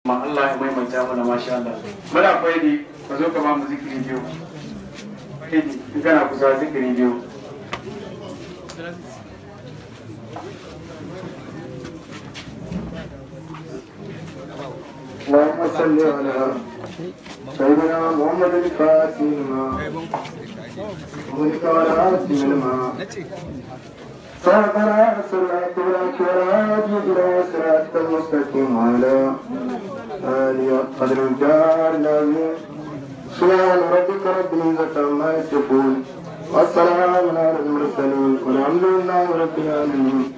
ma Allah ya maimaita mana masha Allah muna faidi ka zo ka ba mu zikiri biyu faidi in kana kusa zikiri biyu اللهم صل على سيدنا محمد الفاتح لما وملك والعاصم لما سبقنا صراط الحق والهادي الى صراط المستقيم وعلى آله قدر الجار العظيم سبحان ربك رب العزة عما يصفون والسلام على المرسلين والحمد لله رب العالمين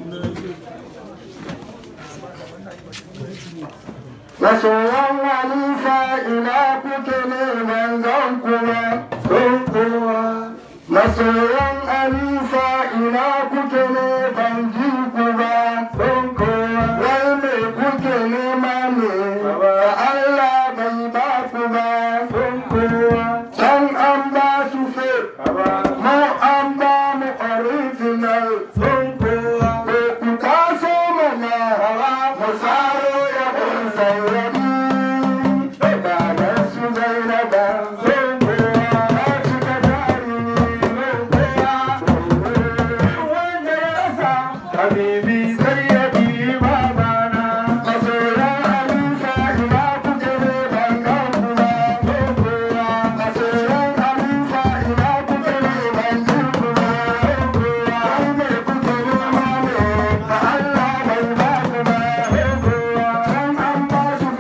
Masoyan Halifa ina kuke neman zan kuma sun kowa. Masoyan Halifa ina kuke ne ban ji ku ba sun kowa. Wai me kuke nema ne ba Allah bai ba ku ba sun kowa. Can an ba su fe, mu an ba mu original sun kowa. Ko ku taso mana mu saro ya kun saurari. Bayan su zainaba sun kowa. Na cika dari sun kowa. Wanda ya sa habibi sai ya bi babana. Masoya Halifa ina kuke ne ban gan ku ba sun kowa. Masoya Halifa ina kuke ne ban ji ku ba sun kowa. Wai me kuke nema ne ba Allah bai ba ku ba sun kowa. Can an ba su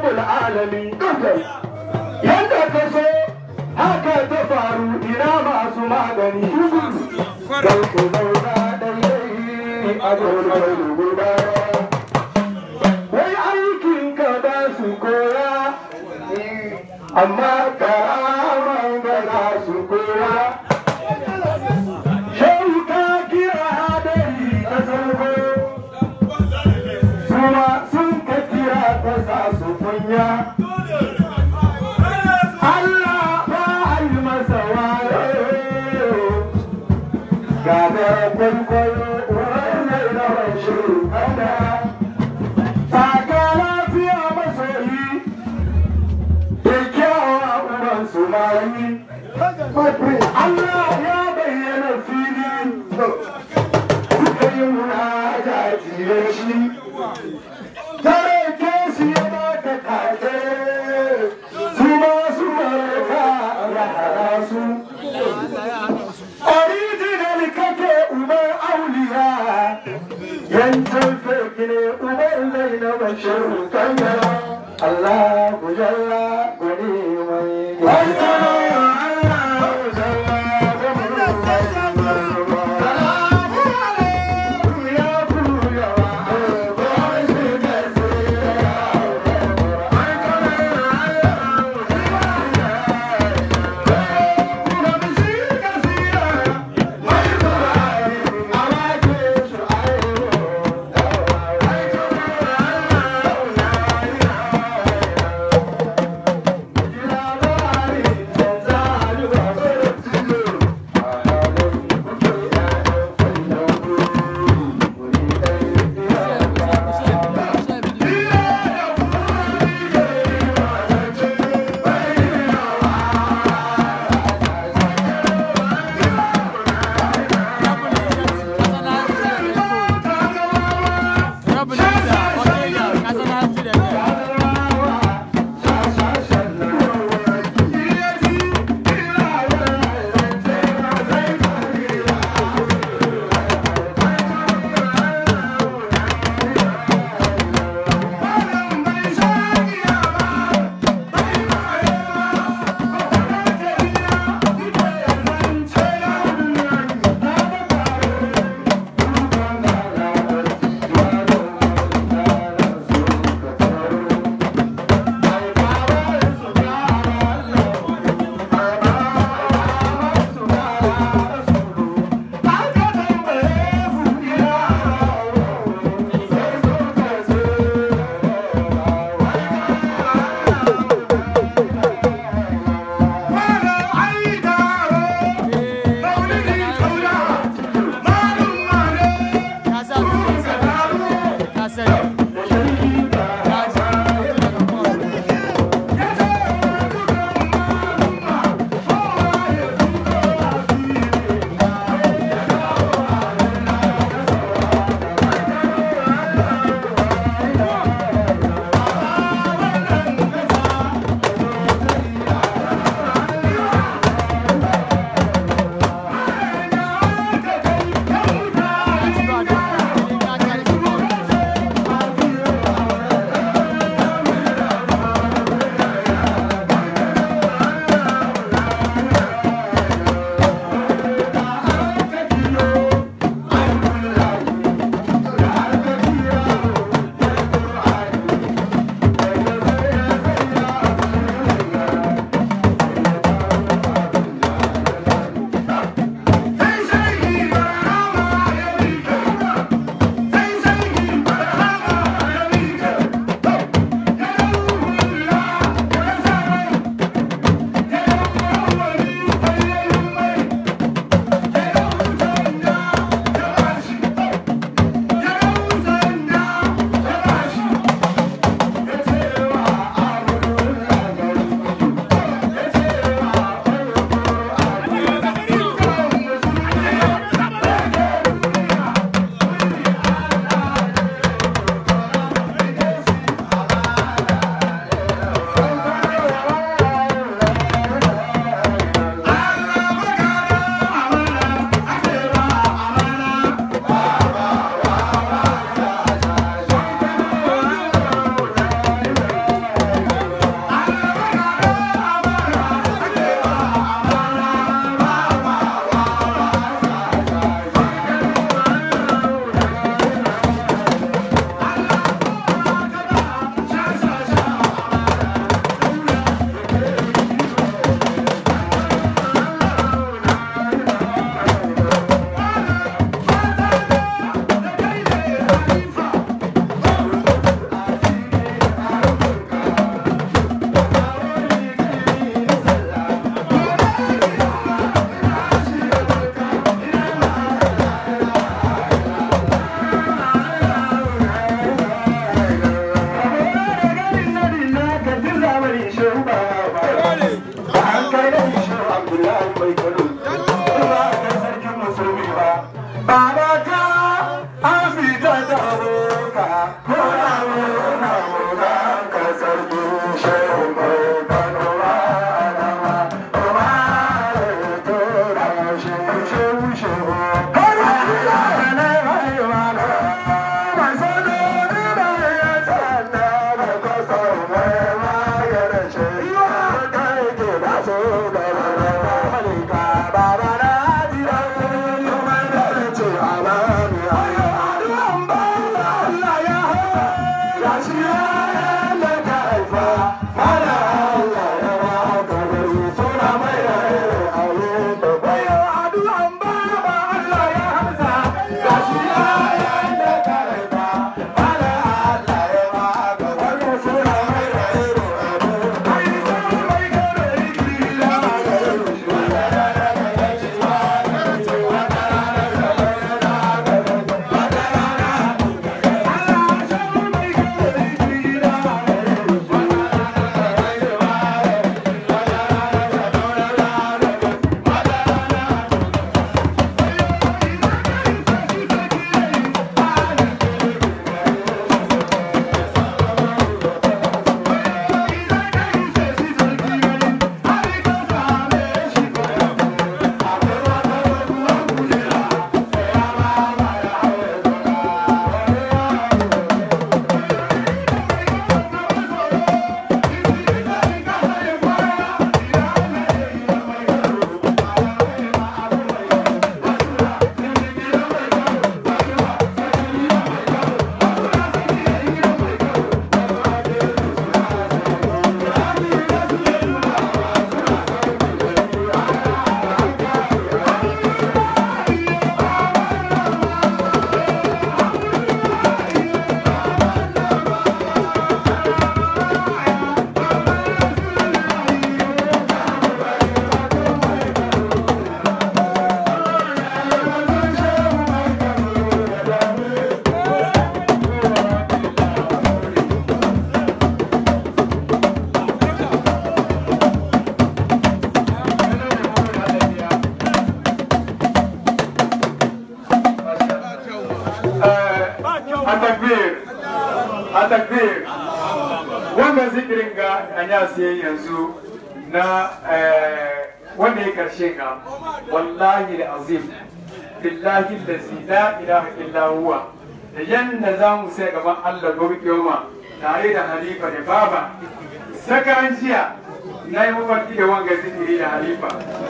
rabbul alamin yadda ka so haka ta faru ina masu magani don ku zauna daidai a gurbar guda wai aikin ka ba su koya amma karaman ga za su koya shehu ka kira hadari a sarko suma sun ka kira ka sa su kunya Allah ba a yi masa wayo gagar kwaikwayo wannan rawan shiru kada taka lafiya masoyi da kyawa uban su mayi Allah ya bayyana fili kuka yi munajati da shi tare ke su ya baka kake su ma su marka rahara su original kake uban auliya yancin fake ne uban zai na bashir kanya Allah ku jalla gani mai mai kano ba ka sarkin musulmi ba baba ka an fita da roka ko na muna muna ka sarkin shehu mai kano ba na ma ba ya tura shi shehu shehu kana ne mai mana mai sanu ne mai ya sanna da kasa mai ma ya rashe ya kai ke da so da malika baba na jira kuma da ce amani ayo aduan ba Allah ya ya shi ya da kaifa ala Allah ya ba ka gari suna mai ayo da bayo aduan ba Allah ya hamsa ya shi ya da kaifa ala Allah ya ba ka gari suna mai ayo ai sai mai gari kila Atakbir, atakbir. Wannan zikirin ga anya siye yanzu na eh, wanda ya karshe ga wallahi da azim billahi lazi la ilaha illa huwa da yanda za mu sai gaban Allah gobe kiyoma tare da halifa da baba sakaran jiya na yi mafarki da wanga zikiri da halifa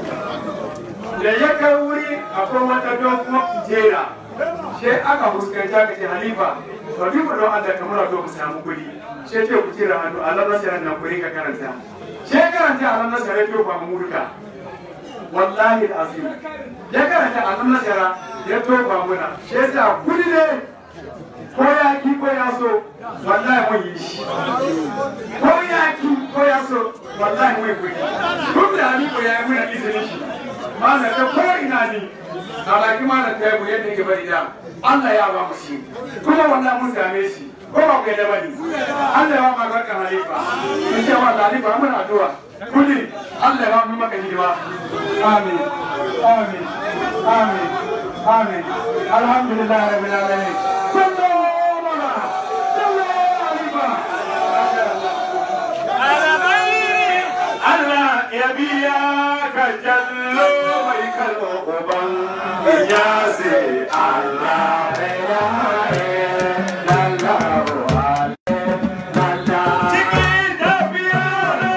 da ya kai wuri akwai wata dogon kujera sai aka fuskanci aka ce halifa to duk da don Allah kamar to ku samu kuɗi sai ce ku cire hannu Allah na shirin nan kuri ka karanta sai karanta Allah na shirin to ba mu murka wallahi azim ya karanta Allah na shirin ya to ba muna sai ta kuɗi ne ko ya ki ko ya so wallahi mun yi shi ko ya ki ko ya so wallahi mun yi kuɗi duk da halifa ya yi muna izinin shi mana ta ko ina ni alaki mana ta yabo yadda yake bari da Allah ya ba mu shi kuma wannan mun same shi ko ba ku yadda bane Allah ya ba mu albarkan halifa in sha Allah halifa mun addu'a kudi Allah ya ba mu maka hidima amin amin amin amin alhamdulillah rabbil alamin sallallahu alaihi sallallahu halifa Allah ya biya ka jallo mai kalmo uban ya sai Allah ya Cikin tafiya na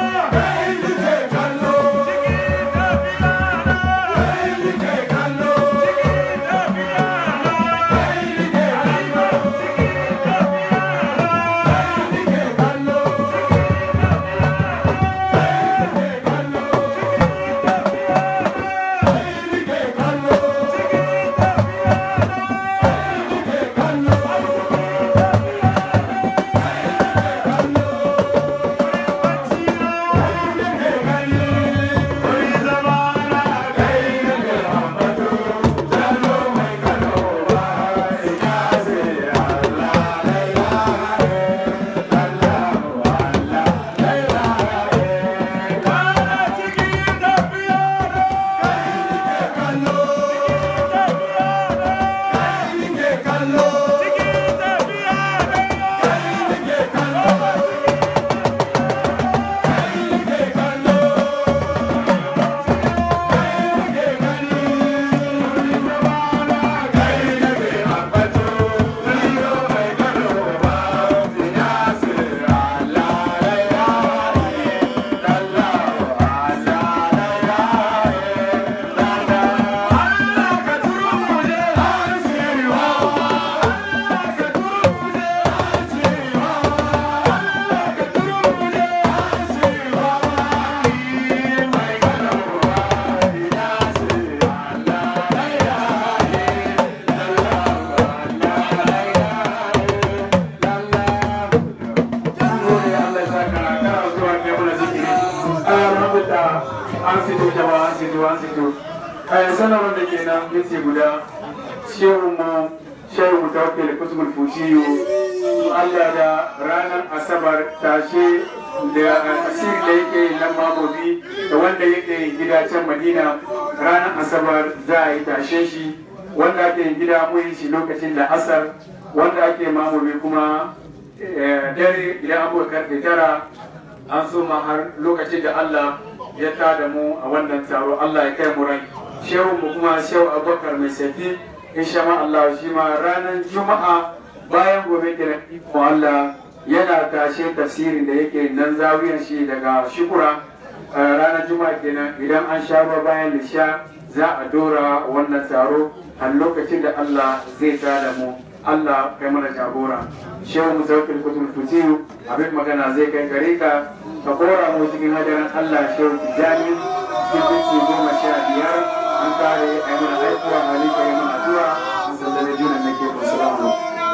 alhamdulillah an fito jama'a an fito an fito a sanarwar da ke nan yace guda shehu mu shehu mu tawakkal kutubul futiyu Allah da ranar asabar tashe da asiri da yake nan mamobi da wanda yake gida can madina ranar asabar za a yi tashe shi wanda ake gida mun shi lokacin da asar wanda ake mamobi kuma dare idan abubuwa karfe tara an so ma har lokacin da Allah ya tada mu a wannan taro Allah ya kai mu rai shehu mu kuma shehu abubakar mai safi insha ma Allah shi ma ranar juma'a bayan gobe kiran iko Allah yana tashe tafsirin da yake nan zawiyan shi daga shukura ranar juma'a kenan idan an sha ruwa bayan lisha za a dora wannan taro a lokacin da Allah zai tada mu Allah kai mana jagora shehu mutawakkil kutul futiyu abin magana zai kai gare ka ka kora mu cikin hadarin Allah shehu tijani cikin goma sha biyar an kare a yi mana aikuwa halika yi mana zuwa an sallame junan nake ku salamu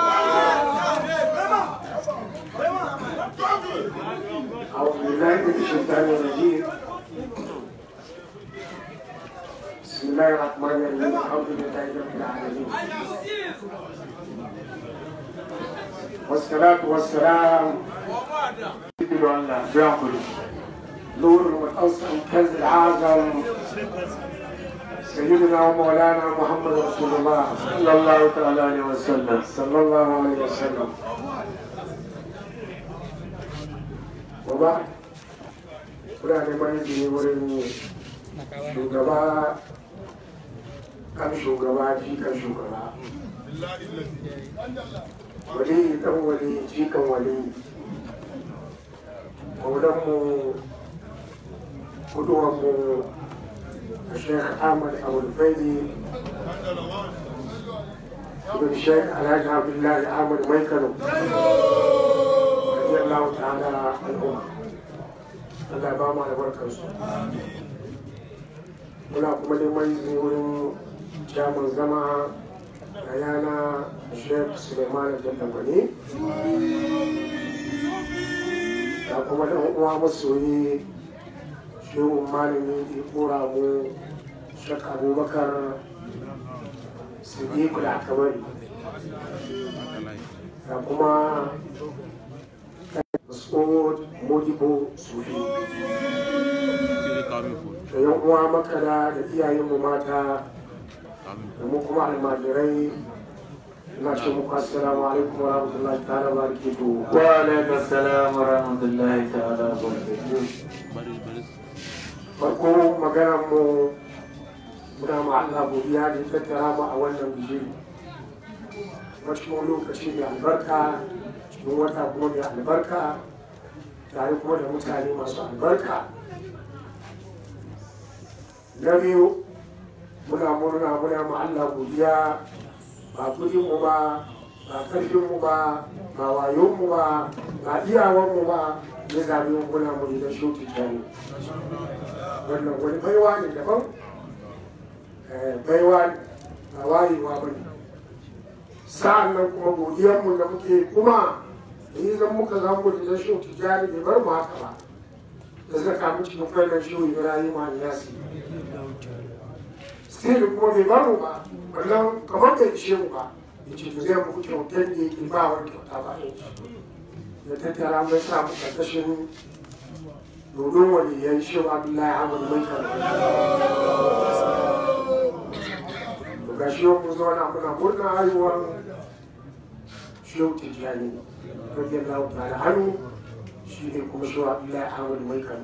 أعوذ بالله من الشيطان الرجيم بسم الله الرحمن الرحيم الحمد لله رب العالمين والصلاة والسلام Cikin Allah, biyan kudu. نور المتأصل كنز العظم سيدنا ومولانا محمد رسول الله Sallallahu ta'ala alaihi wa sallam. صلى الله عليه وسلم وبعد kuna neman izini wurin shugaba kan shugaba jikan shugaba wali dan wali jikan wali maulanmu kuduwanmu الشيخ احمد ابو الفيدي ابن الشيخ الحاج عبد الله احمد ميكلو رضي الله تعالى عنهما Allah ba mu albarkarsu muna kuma neman izini wurin jamun zama a yana Sheikh Suleiman Jallabani da kuma ɗan uwa masoyi shehun malami da kora mu Sheikh Abubakar Siddiq da Akabari da kuma Mas'ud Modibo Sufi da yan uwa makara da iyayenmu mata da mu kuma almajirai ina ce muku assalamu alaikum wa rahmatullahi ta'ala wa barakatuhu Wa alaikum assalam wa rahmatullahi ta'ala wa barakatuh. farko maganar mu muna ma Allah godiya da ya tattara mu a wannan bijiri cikin lokaci mai albarka cikin wata kuma mai albarka tare kuma da mutane masu albarka na biyu muna murna muna ma Allah godiya ba kudin mu ba ba karfin mu ba ba wayon mu ba ba iyawan mu ba ya zabi mu muna mu da shoti tare wannan wani baiwa ne daban Eh, baiwa ne ba wayewa ba ne sa'an nan kuma godiyarmu da muke kuma da yi zan muka zan gudu da shi tijjani bai bar mu haka ba da zaka mu cikin failan shi ibrahim al-yasi still kuma bai bar mu ba wannan kamar bai ishe mu ba ya ce to zai muku kyautar da yake ba wani kyauta ba ya tattara mai sa mu karkashin dodon waliyan shi wa abdullahi ahmad mai to ga shi yau mu zauna muna murna haihuwar shehu tijjani radiyallahu ta'ala hannu shi ne kuma shi wa abdullahi ahmad mai kano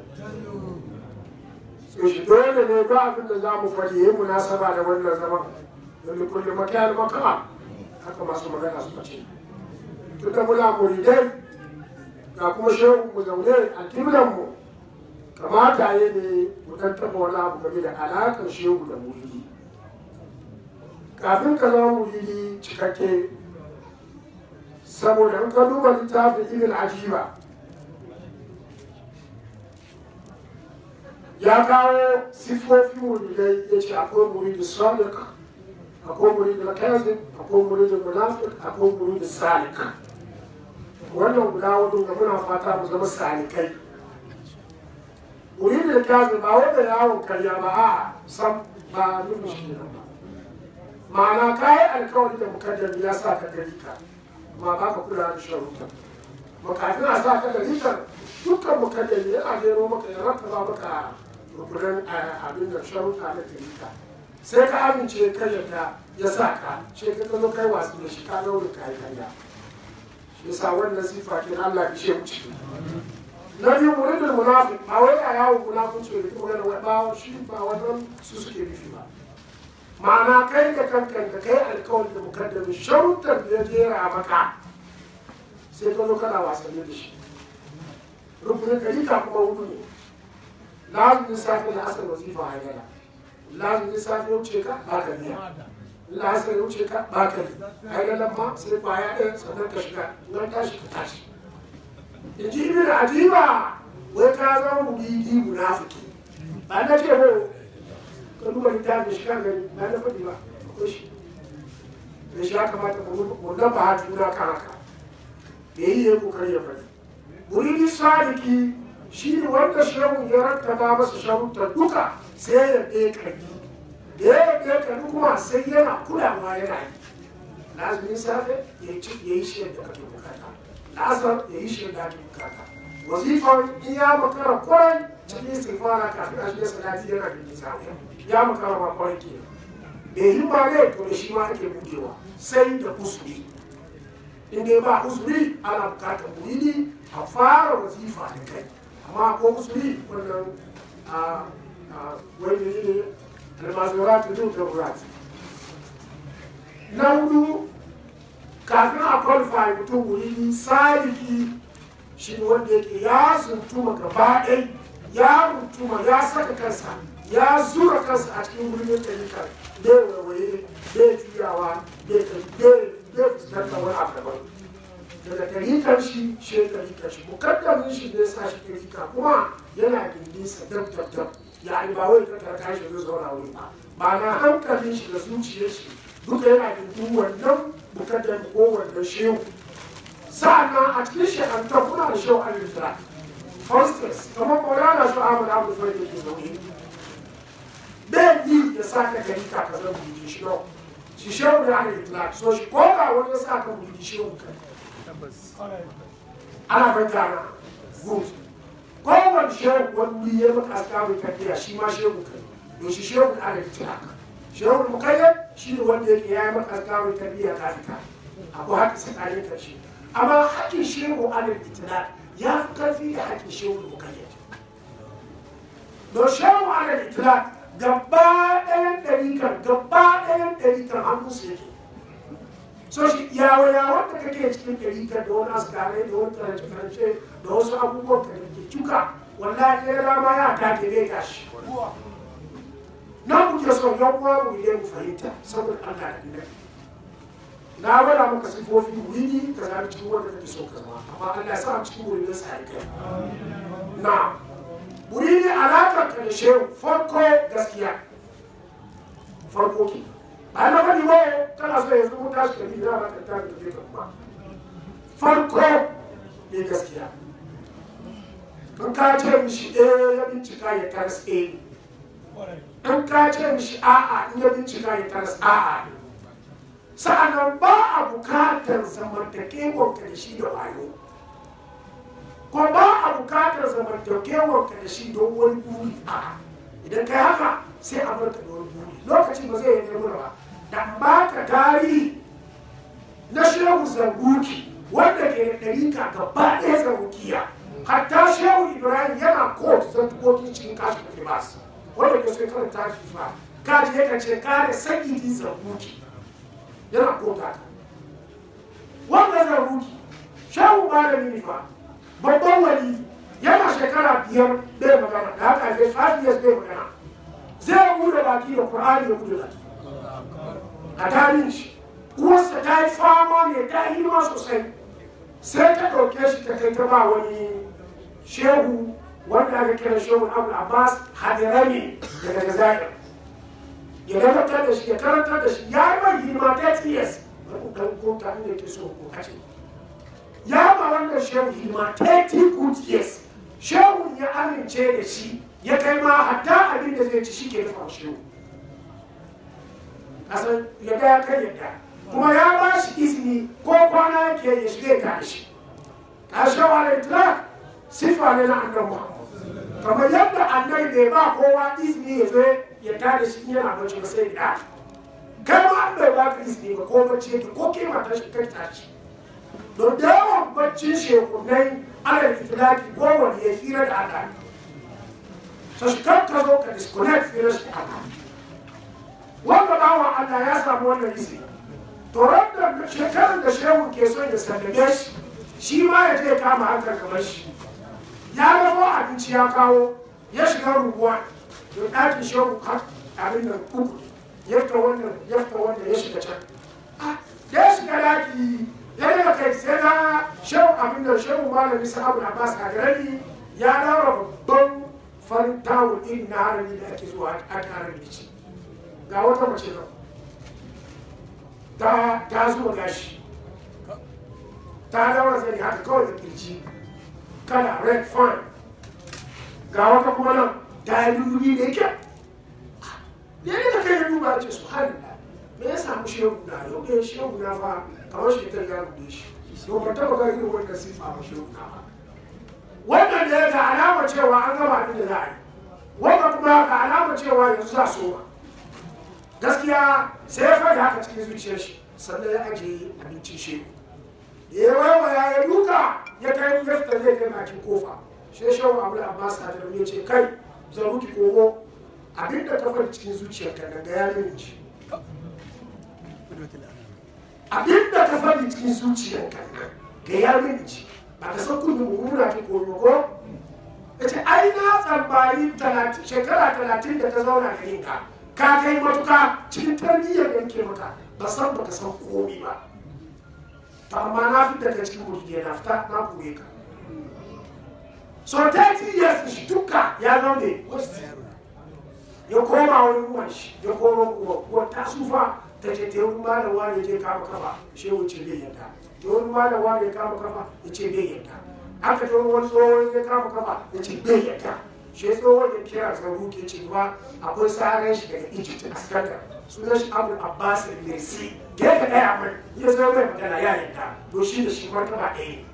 so shi dole ne ba abin da za mu faɗi yi munasaba da wannan zaman don kulle makiyar makama haka masu magana suka ce tunda muna muridai ga kuma shehu mu zaune a kiblan mu kamata ya ne mu tattaba wani abu game da alaƙar shehu da muridi kafin ka zama muridi cikakke saboda in ka duba littafin ibn ajiba ya kawo siffofin muridai ya ce akwai muridi sadiq akwai muridi kazin akwai muridi munafiq akwai muridi salik wannan guda wadda da muna fata mu zama salikai muridi da kyazu ba wanda yawon karya ba a sam ba nufin shi ne ba ma'ana ka yi alkawari da mukaddami ya sa ka gari ka ma ba ka kula da sharuta makafin a sa ka gari ka dukkan mukaddami yana gero maka ya rattaba maka rukunan abin da sharuta na gari ka sai ka amince ka yarda ya sa ka ce ka zo kai wasu da shi ka daure ka yi karya shi yasa wannan sifa kin Allah ya ce mu ciki na biyu muridul munafiq ba wai a yawon munafunci da kuma gana ba shi ba wannan su suke nufi ba ma'ana kai da kankan da kai alkawari da mukaddami sharuɗar da ya jera maka sai ka zo kana wasanni da shi rukunin dalika kuma hudu ne lazumin safe da asar wazifa haidara lazumin safe ya wuce ka ba ka biya lasar ya wuce ka ba ka biya haidaran ma sai kwaya ɗaya sannan ka shiga nan tashi ka tashi in ji ibn adiba wai ka zama mugidi munafiki ba na ce ba ka duba littafin shi kan gani ba na faɗi ba akwai shi da shi ya kamata mu nan ba juna kan haka da yi ya kokari ya faɗi muridi sadiki shi ne wanda shehu ya rattaba masa sharuɗa duka sai ya ɗaya ƙarfi da ya ɗaya ƙarfi kuma sai yana kulawa yana yi lazumin safe ya yi shi yadda ake bukata la'asar ya yi shi da ake bukata wazifar in ya makara kwarai cikin istighfara kafin a shiga salati yana da nisa ya makara ma kwarai ke bai yi ba ne to da shi ma ake budewa sai da usuri in dai ba usuri ana bukatar muridi a fara wazifa da kai amma ko usuri wannan a wani ne almazurat da darurat na hudu kafin a qualify mutum wuri sadiki shi ne wanda yake ya zuntuma gaba ɗai ya rutuma ya saka kansa ya zura kansa a cikin wurin ɗarikar bai waiwaye bai juyawa bai fuskantar wani abu daban daga ɗarikar shi shi ɗarikar shi mukaddamin shi ne sa shi ɗarika kuma yana gindinsa dab dab dab ya ba wai ka tarka shi zai zauna wuri ba ba na hankalin shi da zuciyar shi duka yana gindin wannan mukaddam ko wannan shehu sa'annan a cikin shekanta kuna da shehu al-isra hostess kamar maulana su ahmad abu farko ke zaune bai yi ya sa ka gari ka ka zan buji shi yau shi shehu da al-isra so shi ko ga wani ya sa ka buji shehu ka ana bai gana good kowane shehu wani wuri ya maka aska mai kaddiya shi ma shehu ka ne shi shehu da al-isra shehu mukayyad shi ne wanda yake ya yi maka aska mai kaddiya ka fita abu haka tsakanin karshe amma haƙƙin shehu alal itilal ya fi ƙarfi da haƙƙin shehu mukayyad don shehu alal itilal gaba ɗayan ɗarikan gaba ɗayan ɗarikan hannunsu yake so shi yawo yawon da kake cikin ɗarikan da wani askarai da wani karance karance da wasu abubuwan ka da ke cuka wallahi ya dama ya take ne gashi na muke son yan uwa mu yi mu fahimta saboda Allah da annabi na gwada maka sifofi wuri ka zama cikin wanda kake so ka zama amma Allah ya sa cikin wuri na sa kai na wuri ne alakar ka da shehu farko gaskiya farko ke ba na faɗi ba kana so yanzu mun tashi ka biyu na ba ka ta da ke kuma farko ne gaskiya in ka ce mishi eh ya bincika ya taras eh in ka ce mishi a'a in ya bincika ya taras a'a ne sa'annan ba a bukatar zamantakewar ka da shi da wayo ko ba a bukatar zamantakewar ka da shi don wani buri a idan kai haka sai a barka da wani buri lokaci ba zai yi nemi ba da ba ka tarihi na shehu zanguki wanda ke da ɗarika gaba ɗaya zangukiya hatta shehu ibrahim yana kotu zantukokin cikin kashin libas wanda ke sai karanta shi fa kaji yakan ce kare sakiti zanguki yana kota ta wanda zan ruki shehu malami ne fa babban wali yana shekara biyar bai magana da haka zai five years bai magana zai bude baki da qur'ani da bude baki a tarihin shi uwarsa ta yi fama ne ta yi hidima sosai sai ta ɗauke shi ta kai ta ba wani shehu wanda aka kira shehu abu abbas hadirami daga jazair ya gabatar da shi ya karantar da shi ya yi mai hidima 30 years bari dan kota inda ke so ko kace ya ba wannan shehu hidima 30 good years shehu ya amince da shi ya kai ma hatta abin da zai ci shi ke dafa shehu kasan yadda ya kai yadda kuma ya ba shi izini ko kwana yake ya shiga ya tada shi ƙarshen wani itlaq sifa ne na annabi muhammad kamar yadda annabi bai ba kowa izini ya zo ya tada shi in yana bacci ba sai da kai ma an bai ba ka izini ba ko bacci yake ko ke mata shi kai tashi don da yawan baccin shekunai ana itilaki ko wani ya fira da Allah so shi kan ka zo ka disconnect fira shi da Allah wanda bawan Allah ya samu wannan izini to da shekarar da shehu ke son ya sallame shi shi ma ya je kama hankali kamar shi ya gamo abinci ya kawo ya shiga rubuwa don ɗakin shehu har abin da uku ya fita wannan ya fita wannan ya shiga can da ya shiga ɗaki ya daga kai sai na shehu abin da shehu malami sahabu abbas a garani ya daura babban farin tawul irin na harami da ake zuwa ake harami da shi ga wata mace nan ta ta zuwa gashi ta daura zai haka kawai da kirji kala red fine ga wata kuma nan ta yi dubi da kyau ne ne da kai ya duba ce su halin da me ya samu shehu na yau ɗaya shehu na fa kamar shi ta ya rubuce shi to ba taɓa ga irin wannan sifa ba shehu na ba wannan da ya ga alama cewa an gama abin da za a yi wannan kuma ga alama cewa yanzu za so ba gaskiya sai ya faɗi haka cikin zuciyar shi sannan ya ajiye abincin shehu da ya waiwaya ya duka ya kai mu yadda zai kai bakin kofa sai shehu abu da abbas a ya ce kai zaruki kogo abinda ka faɗi cikin zuciyarka daga ya ji abinda ka faɗi cikin zuciyarka ga ya ji ba ka san kullum mummuna ki koyo ko ya ce ai na tsambari shekara talatin da ta zauna da yinka ka kai matuka cikin tarbiyyar da nake maka ba san baka san komi ba to amma na fi daga cikin mutum na fita na kure ka so 30 years shi duka ya zama ne ya koma wani ruwan shi ya koma uwa ta sufa ta ce ta yi malam wani je kama kafa shi wuce bai yadda ta wani malam wani ya kama kafa ya ce bai yadda aka ta wani tsohon ya kama kafa ya ce bai yadda shi tsohon ya kira zaru ke ce ba akwai tsarin shi daga egypt a skandar sunan shi abu abbas al-mirsi gefe ɗaya mai ya zo mai magana ya yadda to shi da shi martaba ɗaya ne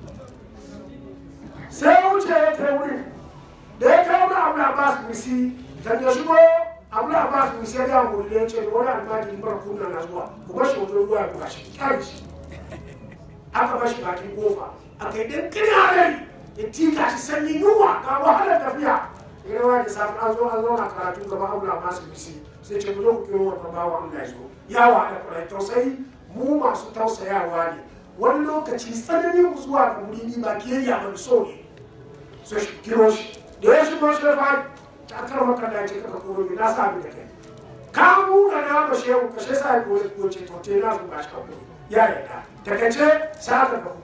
sai ya wuce ya kai wurin da ya kai wani abu abbas al-mirsi kan ya shigo abu abbas al-mirsi ya ga wuri da ya ce wani almajiri mara kuna na zuwa ku bashi wajen ruwa ya buga shi kyale shi aka bashi bakin kofa aka yi ɗin kiri hadari ya tika shi sanyi yunwa ga wahalar tafiya ya rawa da safi an zo an zauna karatu gaba abu abbas al-mirsi sai ce ku zo ku kiro wannan bawa Allah ya zo ya wada kwarai tausayi mu masu tausayawa ne wani lokaci tsananin mu zuwa ga wuri ni ba kiyayya ba so ne so shi kiro shi da ya shigo shi ya fari ta kar maka da ce kaka koro ni na sa da kai ka mu ga na ba shehu ka shi sa ya goce goce to te na zo ba shi ka koro ya yarda daga ce sai aka ga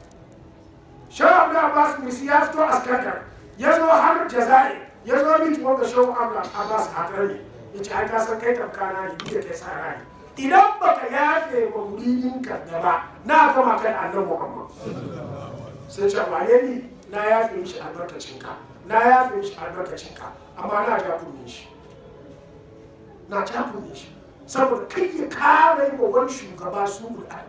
shehu abu abbas misi ya fito askakar ya zo har jaza'i ya zo min tuwon ga shehu abu abbas a ƙarni ya ce ai ka san kai tamkana ne da kai sa rai idan baka yafe wa muridin ka gaba na gama kan annan muhammad sai ce wane ni na yafe mishi albarkacin ka na yafe mishi albarkacin ka amma na ja kunne shi na ja kunne shi saboda kai ya kare wa wani shugaba su guda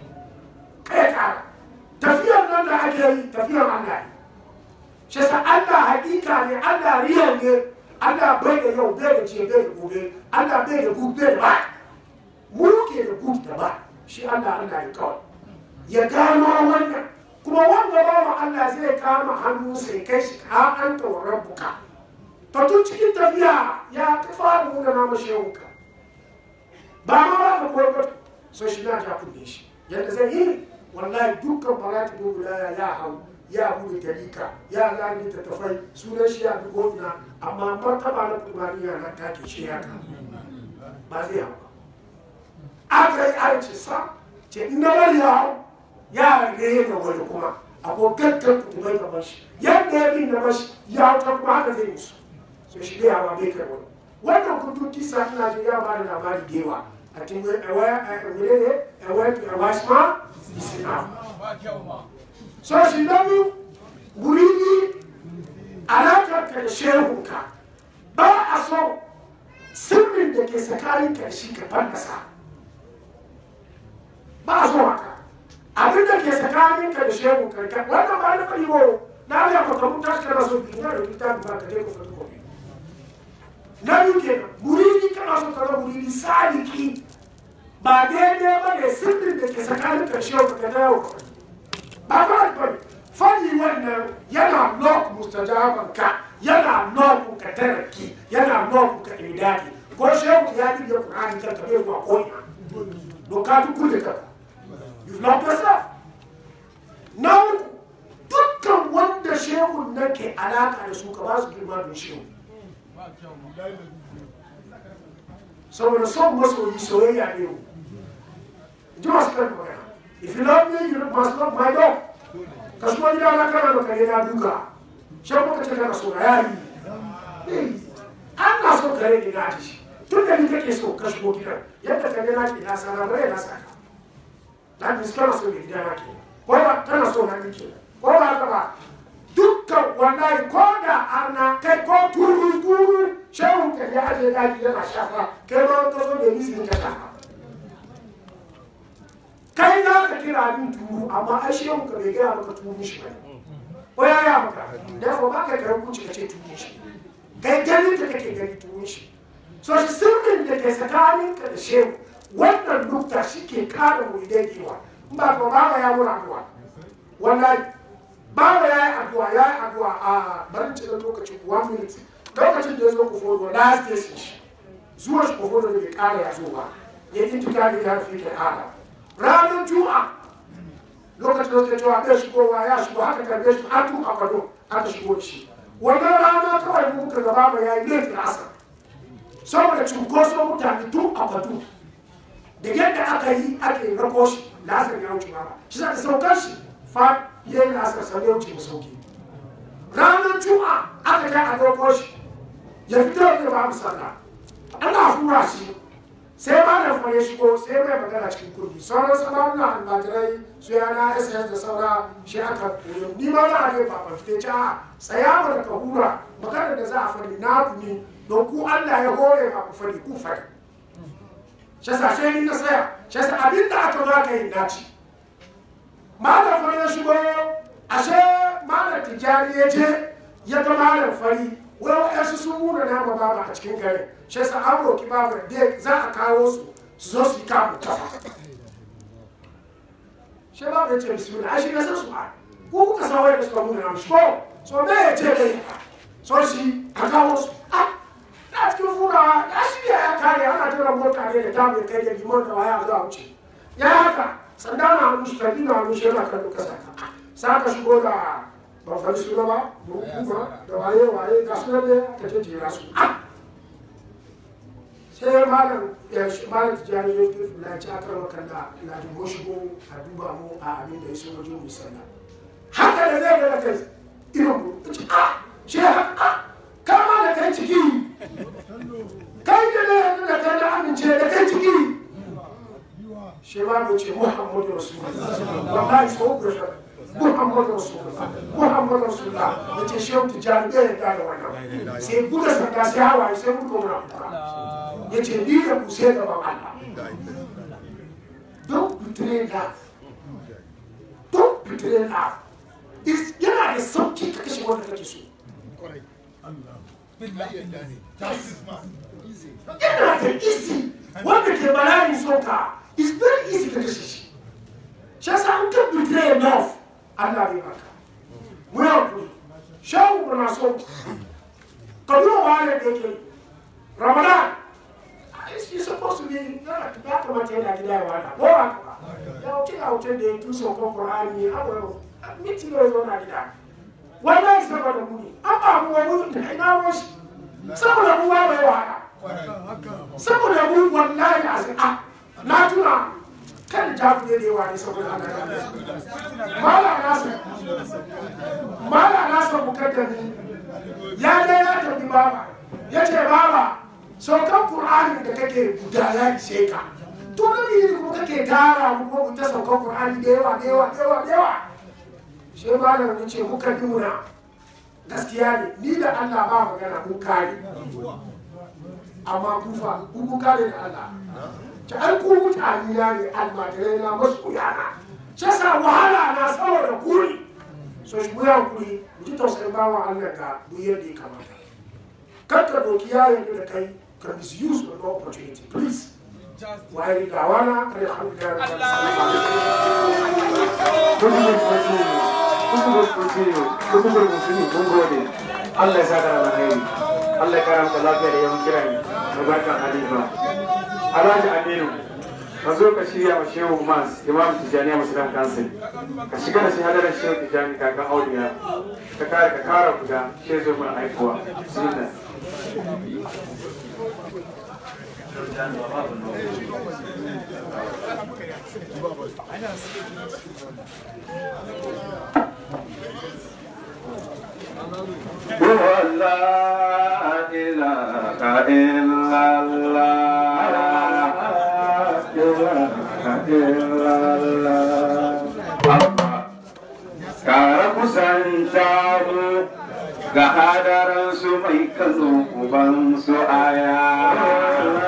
kai kara tafiyar nan da ake yi tafiyar Allah ne shi sa Allah hakika ne Allah riyal ne Allah bai da yau bai da jiya bai da gobe Allah bai da gud bai da ba mu ke da gud da ba shi Allah Allah ne kawai ya gano wannan kuma wanda bawa Allah zai kama hannu sai kai shi ka an ta rabbuka to tun cikin tafiya ya ka fara nuna na mashi yauka ba ma ba ka koyar ba so shi na ta kunne shi yadda zai yi wallahi dukkan maratibu wilaya ya hau ya bude tarika ya gane littattafai sunan shi ya fi ko'ina amma martaba na kurmaniya na take shi ya ka ba zai hau ba aka yi aiki sa ce in na bari ya hau ya rage da wani kuma akwai gaggar kutubai gaban shi yadda ya bin na bashi ya hau ta kuma haka zai musu so shi bai hawa bai kai wani wannan kutu kisa ina ji ya ba da labari da yawa a cikin ewa ewa ewa ewa shima isina so shi na biyu guri ni alaƙar ka da shehunka ba a so sirrin da ke tsakanin ka da shi ka fallasa ba a so haka abin da ke tsakanin ka da shehunka ka wannan ba na faɗi ba na ga maka mun tashi kana so biyu na da littafin ba ka je ka faɗi gobe na biyu kenan muridi kana so ka zama muridi sadiki ba daidai ba ne sirrin da ke tsakanin ka shehunka ka dawo ka faɗi ba ba ba fanni wannan yana nok mustajaban ka yana nok ka taraki yana nok ka idadi ko shehu ya ji da qur'ani kan ka bai zuwa ko ina doka duk kulle ka you not yourself na uku dukkan wanda shehu nan ke alaka da su ka ba su girma don shehu saboda son masoyi soyayya ne yau ji masu kan magana if you love me you must love my dog ka shigo gida na kana da kare na duka shan muka ce kana so na yayi an na so kare ne na ji tun da ni kake so ka shigo gidan yadda kare na ke na sana bai na saka na bi kana so ne gida na ke ko ba tana so na ni ke ko ba haka ba dukkan wallahi ko da arna kai ko turu turu shehu ka ya aje daji yana shafa kai ma ka zo da misi ka shafa kai za ka kira abin turu amma ai shehu ka bai gaya maka turu shi ba ko ya ya maka da ko ba ka karan kuci ka ce turu shi kai ganin da kake gani turu shi so shi sirrin da ke tsakanin ka da shehu wannan nukta shi ke kara mu idai kewa in ba ko ba ya mura addu'a wallahi baba ya yi addu'a ya yi addu'a a barin cikin lokacin one minute lokacin da ya zo kofodo last station shi zuwa shi kofodo da bai kara ya zo ba ya yi tuka da ya fi ke kara ranar juma'a lokacin da cewa bai shigowa ya shigo haka karbe shi an tuka kwado aka shigo shi wannan rana kawai mu muka gaba ba ya yi laifin asa saboda cunkoson mutane tun a kwado da yadda aka yi aka yi rako shi lasar ya wuce ba shi za ka saukar shi fa ya yi lasar sau ya wuce masauki ranar juma'a aka kai a rako shi ya fito da ba mu sallah ana fura shi sai ma da fa ya shigo sai mai magana cikin kurdi sauran sababbin almajirai su yana ss da saura shi aka koyo ni ma na ne ba ba fite ca tsaya ba da ka hura magana da za a faɗi na ku ne don ku Allah ya hore ba ku faɗi ku faɗi shi sa sai ni na tsaya shi sa abin da aka zo aka yi naci malam fari ya shigo ashe malam tijjani ya je ya ga malam fari wai wa'yansu sun muna nama baba a cikin garin shi sa an roki baba da za a kawo su su zo su yi kamun kafa shi baba ya ce bismillah ashe na san su a ko kuka san wai da suka muna nama shi ko so me ya ce dai so shi a kawo su a na cikin furawa ya shirya ya kare ana tura mota ne da tamu kai da limon da waya zuwa wuce ya haka sanda na hannu shi tafi na hannu shi yana kallo kasa sa ka shigo da ba fari su ba kuma da waye waye ga su ne ka ce jira su sai malam ya shi malam tijani ya fi na ci akar makalla na dubo shigo a duba mu a abin da ya so wajen mu sallah haka da zai ga kai irin mu ci a shi haka kama da kai ciki kai da ne da kai da amince da kai ciki shi ma mu ce muhammadu rasulullah wallahi so ku muhammadu rasulullah muhammadu rasulullah ya ce shehu tijjani bai yarda da wannan sai buga sanda sai hawaye sai muka muna kuka ya ce ni da ku sai gaban allah don't betray love don't betray love yana da sauki ka kashe wanda kake so yana da easy wanda ke bala'in soka is very easy ka kashe shi shi yasa an kan betray enough Allah bai baka mu yau ku shawu kuna so ka duba wale da yake Ramadan is supposed to be ya kamata yana gida ya wata ko ba ya wuce ya wuce da ya tuso ko Qur'ani awo miti ne zo na gida wallahi saboda mu ne an ba mu wani ina washi saboda mu ba bai wata saboda mu wallahi a na tuna kan jabu ne da yawa ne saboda ana mala nasa mala nasa mukaddami ya ga ya tafi baba ya ce baba saukan qur'ani da kake guda ya ishe ka to na ne kuma kake tara mu ko ta saukan qur'ani da yawa da yawa da yawa da yawa shi malam ya ce muka nuna gaskiya ne ni da Allah ba magana mun kare amma kufa ku kun kare da Allah ta an ku mutane na ne almajirai na masoya na shi yasa wahala na saboda kuri so shi mu yankuri mu ji tausayin bawa Allah ga mu yadda ya kamata kar ka doki yayin da kai ka misuse the opportunity please waye ga wana alhamdulillah Kutubar Kwatini, kutubar Kwatini, kutubar Musulmi mun gode. Allah ya sa ka da alheri. Allah ya kara maka lafiya da yawan kiran da barkan Halifa. Alhaji Aminu, ka zo ka shirya wa Shehu Mas, Imam Tijjani Musulman Kansil. Ka shiga da shi hadarar Shehu Tijjani kakan Auliya. Ka kare ka kara guda, Shehu zo mana aikowa. Bismillah. هو لا إله إلا الله إلا الله Kara kusanta mu ga hadaransu mai kazo ubansu aya.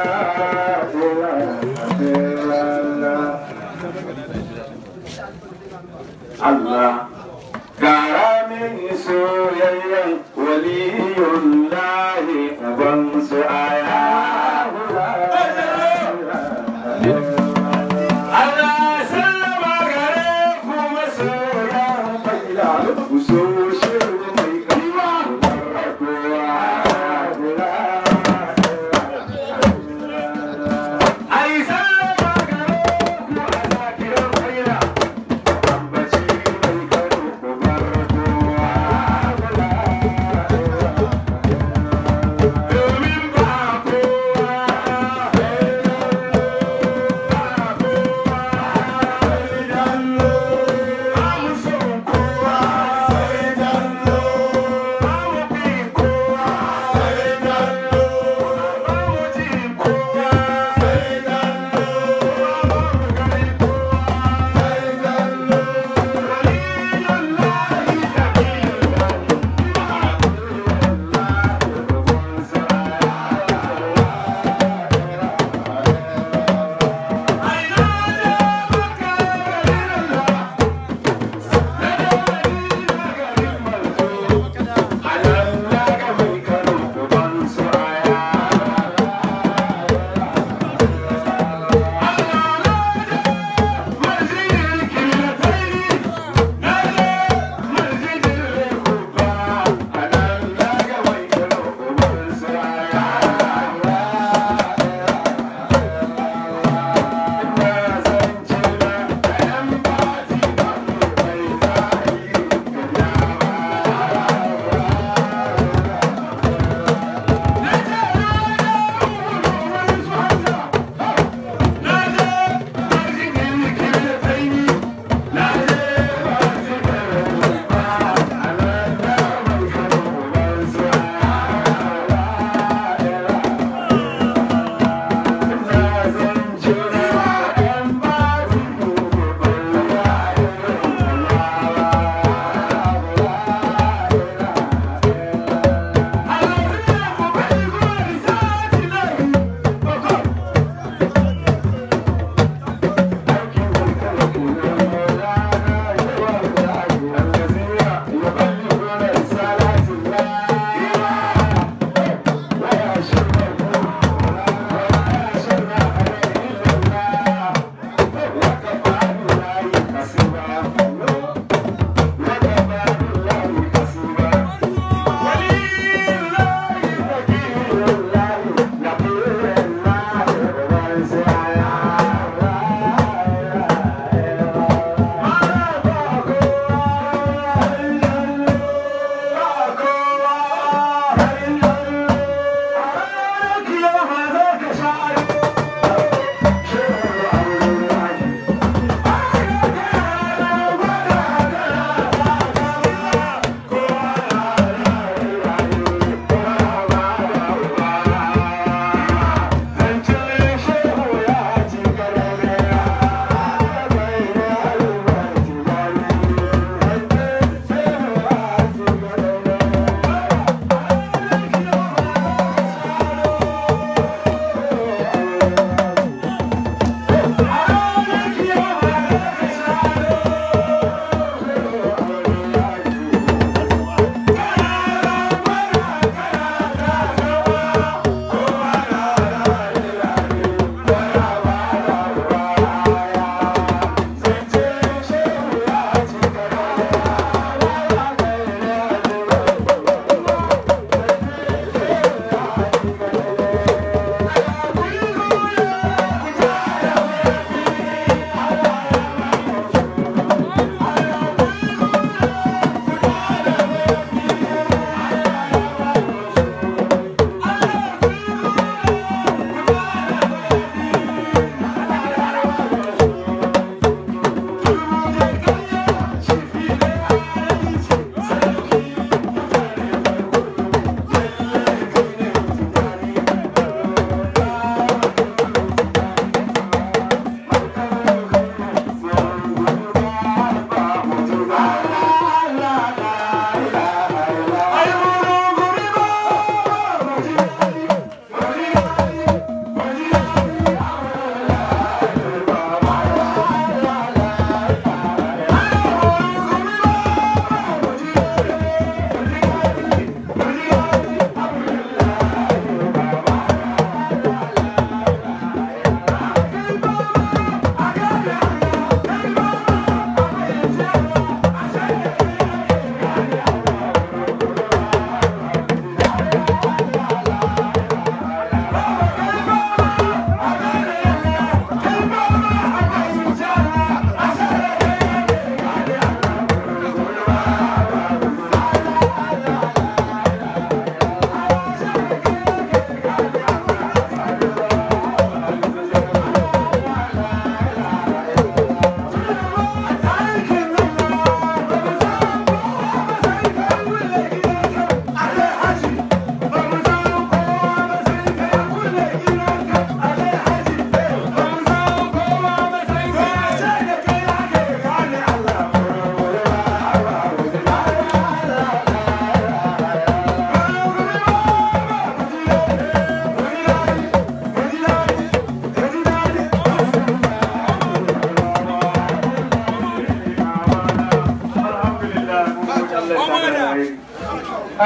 Allah Gara min soyayyen waliyun lahi ubansu aya. Allah sallama gare ku masoya faila ku so shiru mai kaiwa Ai sallama gare ku a zakirar faila ambaci mai karo ku bar kowa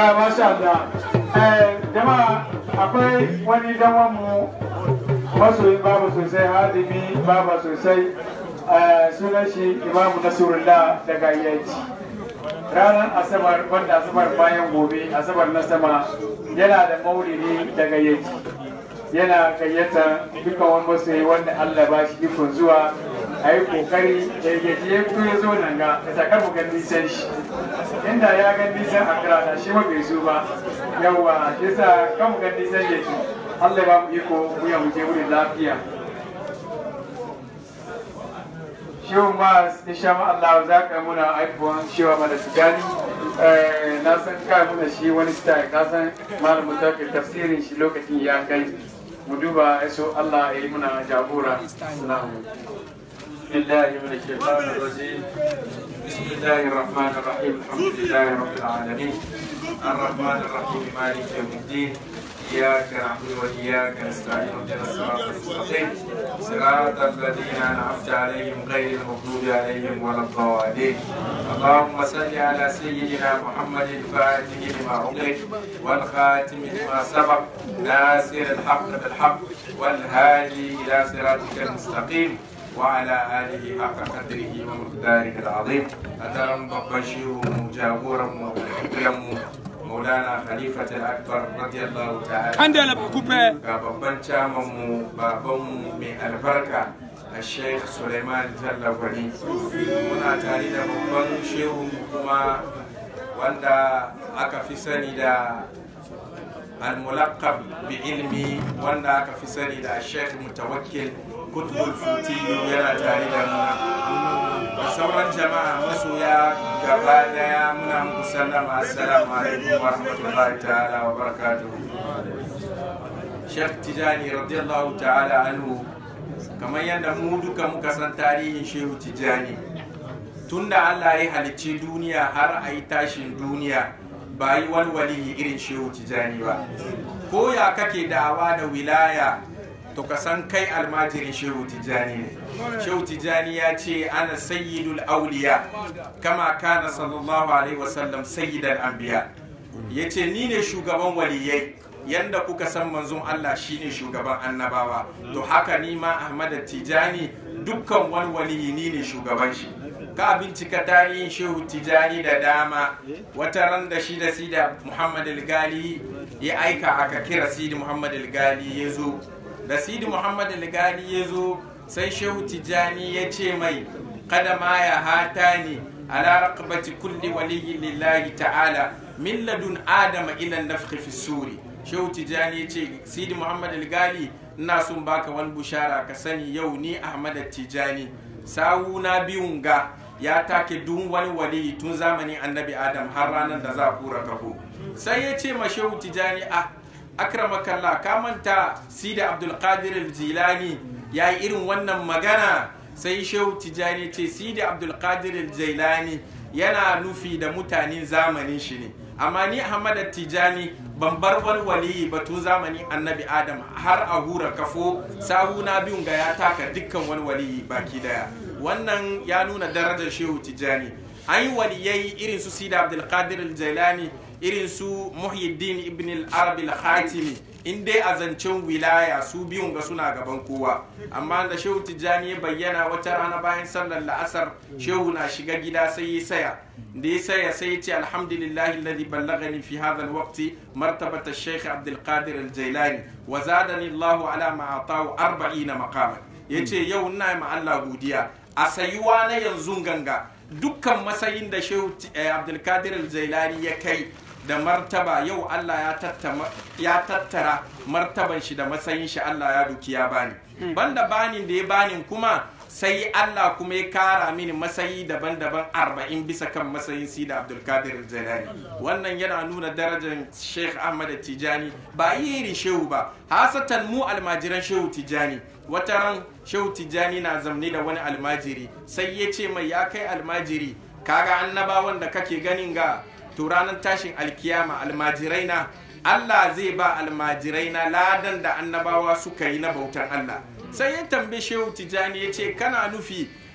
Ah, masha Allah. Eh, jama'a akwai wani dawan mu masoyin baba sosai hadimi baba sosai eh, sunan shi imamu nasrullah daga yaji ranar asabar wanda asabar bayan gobe asabar na sama yana da maulidi daga yaji yana gayyata dukkan wani masoyi wanda Allah ba shi ikon zuwa a yi kokari da ya je ya fito ya zo nan ga da sakar mu gan nisan shi inda ya gan nisan akira da shi ma bai zo ba yawa shi sa kan mu gan nisan yake Allah ya ba mu iko mu ya mu je wurin lafiya shehu ma insha Allah za ka muna aifuwan shewa mana tijani na san ka muna shi wani style ka san malamu ta tafsirin shi lokacin ya kai mu duba yaso Allah ya yi muna jagora salamu بسم الله من الشيطان الرجيم بسم الله الرحمن الرحيم الحمد لله رب العالمين الرحمن الرحيم مالك يوم الدين إياك نعبد وإياك نستعين اهدنا الصراط المستقيم صراط الذين أنعمت عليهم غير المغضوب عليهم ولا الضالين اللهم صل على سيدنا محمد الفاتح لما أغلق والخاتم لما سبق ناصر الحق بالحق والهادي إلى صراطك المستقيم وعلى آله حق قدره ومقداره العظيم أدرم ببشير جابورا وحكرم مولانا خليفة الأكبر رضي الله تعالى Kan da lafa kufe. ga babban camanmu babanmu mai albarka a sheikh suleiman jallabari muna tare da babban shehu kuma wanda aka fi sani da al-mulaqab bi ilmi wanda aka fi sani da sheikh mutawakkil kutubul futiyu yana tare da mu da sauran jama'a masoya gaba daya muna muku sallama assalamu alaikum wa rahmatullahi ta'ala wa barakatuhu Sheikh Tijani radiyallahu ta'ala anhu kamar yadda mu duka muka san tarihin Shehu Tijani tunda Allah ya halicci duniya har a yi tashin duniya ba yi wani waliyi irin Shehu Tijani ba ko ya kake da'awa da wilaya to ka san kai almajirin Shehu Tijani ne Shehu Tijani ya ce ana sayyidul auliya kama kana sallallahu alaihi wasallam sayyidal anbiya yace ni ne shugaban waliyai yanda kuka san manzon Allah shine shugaban annabawa to haka ni ma Ahmad Tijani dukkan wani waliyi ni ne shugaban shi ka bincika tarihin shehu tijani da dama wata ran da shi da sida muhammad al-gali ya aika aka kira sidi muhammad al-gali ya zo da sidi muhammad al-gali ya zo sai shehu tijani ya ce mai kada ma ya hata ni ala raqabati kulli waliyyi lillahi ta'ala min ladun adama ila nafkhi fi suri shehu tijani ya ce sidi muhammad al-gali ina son baka wani bushara ka sani yau ni ahmad tijani sawuna biyun ga ya take duk wani wali tun zamanin annabi adam har ranar da za a kura kaho sai ya ce ma shehu tijani a akramakallah ka manta sida abdulkadir jilani ya yi irin wannan magana sai shehu tijani ce sida abdulkadir jilani yana nufi da mutanen zamanin shi ne amma ni ahmad tijani ban bar wani waliyi ba tun zamanin annabi adam har a hura kafo sahuna biyun ga ya taka dukkan wani waliyi baki daya wannan ya nuna darajar shehu tijani an yi waliyai irin su sida abdulkadir al-jailani irin su muhyiddin ibn al-arabi al-khatimi in dai a zancen wilaya su biyun ga suna gaban kowa amma da shehu tijjani ya bayyana wata rana bayan sallar la'asar shehu na shiga gida sai ya saya da ya saya sai ya ce alhamdulillah alladhi ballagani fi hadha alwaqti martabata shaykh abdul qadir al-jailani wa zadani allah ala ma atahu 40 maqaman yace yau ina ma Allah godiya a sayuwa na yanzu ganga dukkan matsayin da shehu abdul qadir al-jailani ya kai da martaba yau Allah ya tattara martaban shi da matsayin shi Allah ya duki ya bani banda banin da ya bani kuma sai Allah kuma ya kara mini matsayi daban-daban arba'in bisa kan matsayin sida Abdulkadir Jalani wannan yana nuna darajar Sheikh Ahmad Tijani ba iri shehu ba hasatan mu almajiran shehu Tijani wata ran shehu Tijani na zamne da wani almajiri sai ya ce mai ya kai almajiri kaga annabawan da kake ganin ga to ranar tashin alkiyama almajirai na Allah zai ba almajirai na ladan da annabawa suka yi na bautar Allah sai ya tambaye shehu tijani ya ce kana nufi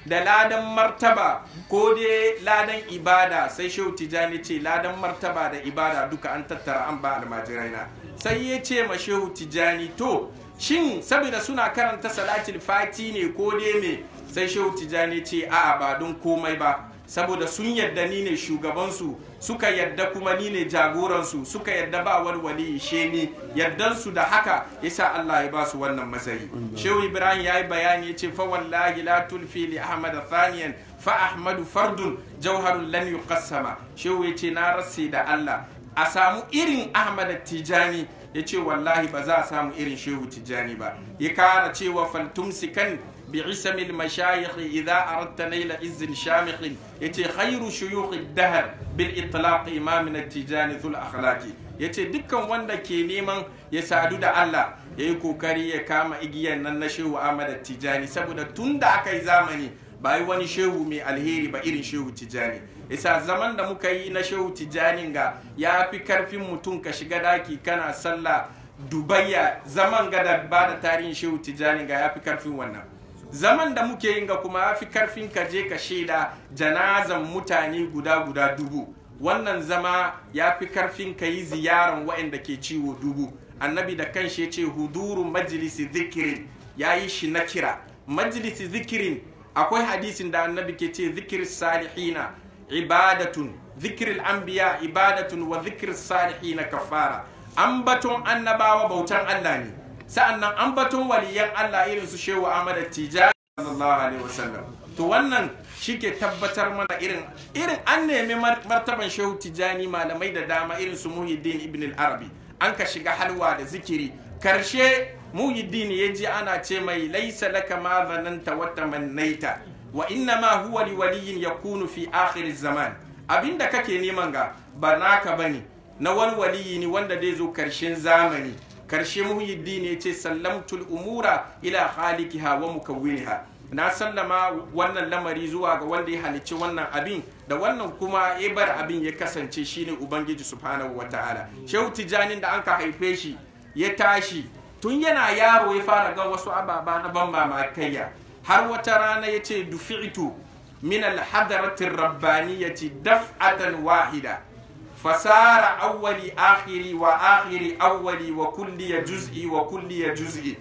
da ladan martaba ko dai ladan ibada sai shehu tijani ce ladan martaba da ibada duka an tattara an ba almajirai na sai ya ce ma shehu tijani to shin saboda suna karanta salatul fati ne ko dai me sai shehu tijani ce a'a ba don komai ba saboda sun yadda ni ne shugabansu suka yadda kuma ni ne jagoransu suka yadda ba wani she ni yaddansu da haka yasa Allah ya ba su wannan matsayi shehu ibrahim ya yi bayani ya ce fa wallahi la tulfi li ahmad thaniyan fa ahmadu fardun jauharun lan yuqassama shehu ya ce na rasse da Allah a samu irin ahmad tijani ya ce wallahi ba za a samu irin shehu tijani ba ya kara cewa faltumsikan بعسم المشايخ إذا أردت نيل عز شامخ يتي خير شيوخ الدهر بالإطلاق إمامنا التجاني ذو الأخلاق yace dukkan wanda ke neman ya sadu da Allah ya yi kokari ya kama igiyan nan na shehu Ahmad Tijani saboda tun da aka yi zamani ba yi wani shehu mai alheri ba irin shehu Tijani isa zaman da muka yi na shehu Tijani ga ya fi karfin mutum ka shiga daki kana sallah dubayya zaman ga da ba da tarihin shehu Tijani ga ya fi karfin wannan zaman da muke yin ga kuma ya fi karfin ka je ka shaida janazan mutane guda guda dubu wannan zama ya fi karfin ka yi ziyaran waɗanda ke ciwo dubu annabi da kan shi ce huduru majalisi zikirin ya yi shi na kira majalisi zikirin akwai hadisin da annabi ke ce zikir salihina ibadatun zikiril anbiya ibadatun wa zikir salihina kafara ambaton annabawa bautan Allah ne sa'annan ambaton waliyan Allah irin su Shehu Ahmad Tijani sallallahu alaihi wasallam to wannan shike tabbatar mana irin irin an nemi martaban Shehu Tijani malamai da dama irin su Muhyiddin Ibn al-Arabi an ka shiga halwa da zikiri karshe Muhyiddin ya ji ana ce mai laisa laka ma zananta wa tamannaita wa inna ma huwa li waliyin yakunu fi akhir zaman abinda kake neman ga ba naka bane na wani waliyi ne wanda zai zo karshen zamani karshe muhyiddin ya ce sallamtul umura ila khaliqiha wa mukawwiniha na sallama wannan lamari zuwa ga wanda ya halicci wannan abin da wannan kuma ya bar abin ya kasance shine ubangiji subhanahu wataala shehu tijanin da anka haife shi ya tashi tun yana yaro ya fara ga wasu ababa na ban mamakaiya har wata rana ya ce dufi'tu min alhadarati rabbaniyati daf'atan wahida fasara awwali akhiri wa akhiri awwali wa kulli juz'i wa kulli juz'i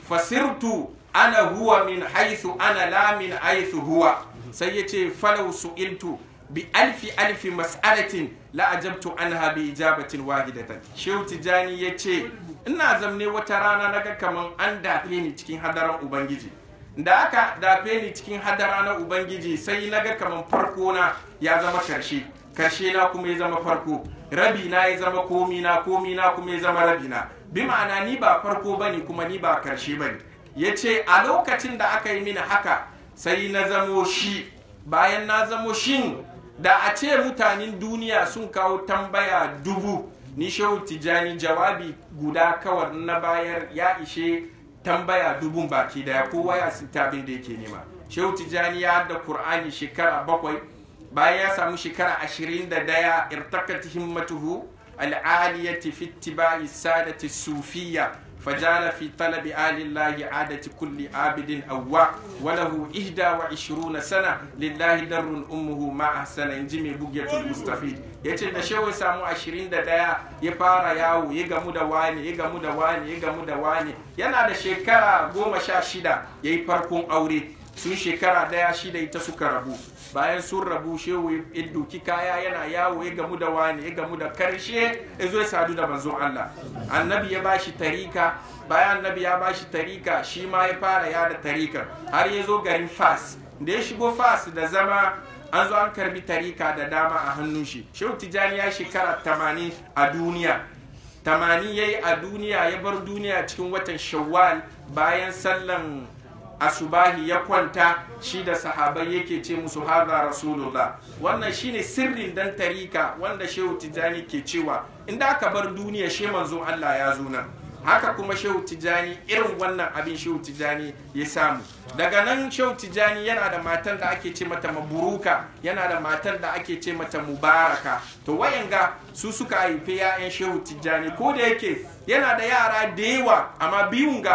fasirtu ana huwa min haythu ana la min haythu huwa sai yace falau su'iltu bi alfi alfi mas'alatin la ajabtu anha bi ijabatin wahidatan shehu tijani yace ina zamne wata rana naga kaman an dafe ni cikin hadaran ubangiji da aka dafe ni cikin hadara na ubangiji sai naga kaman farko na ya zama karshe karshe na kuma ya zama farko rabi na ya zama komi na komi na kuma ya zama rabi na bi ma'ana ni ba farko bane kuma ni ba karshe bane ya ce a lokacin da aka yi mini haka sai na zamo shi bayan na zamo shin da a ce mutanen duniya sun kawo tambaya dubu ni shehu tijani jawabi guda kawar na bayar ya ishe tambaya dubun baki daya kowa ya sinta abin da yake nema shehu tijani ya da qur'ani shekara bakwai bayan ya samu shekara ashirin da daya irtakat himmatuhu al'aliyati fi ittiba'i sadati sufiyya فجعل في طلب آل الله عادة كل عابد أواع وله إحدى وعشرون سنة لله در أمه ما أحسن إنجمي بقية المستفيد yace da shehu samu ashirin da ɗaya ya fara yawo ya gamu da wani ya gamu da wani ya gamu da wani yana da shekara goma sha shida ya yi farkon aure sun shekara ɗaya shida ita suka rabu bayan sun rabu shehu ya duki kaya yana yawo ya gamu da wani ya gamu da karshe ya zo ya sadu da manzon Allah annabi ya bashi tarika bayan annabi ya bashi tarika shi ma ya fara yada tarika har ya zo garin fas da ya shigo fas da zama an zo an karbi tarika da dama a hannun shi shehu tijani ya shekara tamanin a duniya tamanin ya yi a duniya ya bar duniya cikin watan shawwal bayan sallan asubahi ya kwanta shi da sahabai yake ce musu haza rasulullah wannan shine sirrin dan tarika wanda shehu tijani ke cewa inda aka bar duniya she manzon Allah ya zo nan haka kuma shehu tijani irin wannan abin shehu tijani ya samu daga nan shehu tijani yana da matan da ake ce mata maburuka yana da matan da ake ce mata mubaraka to wayanga su suka haifi ya'yan shehu tijani ko da yake yana da yara da yawa amma biyun ga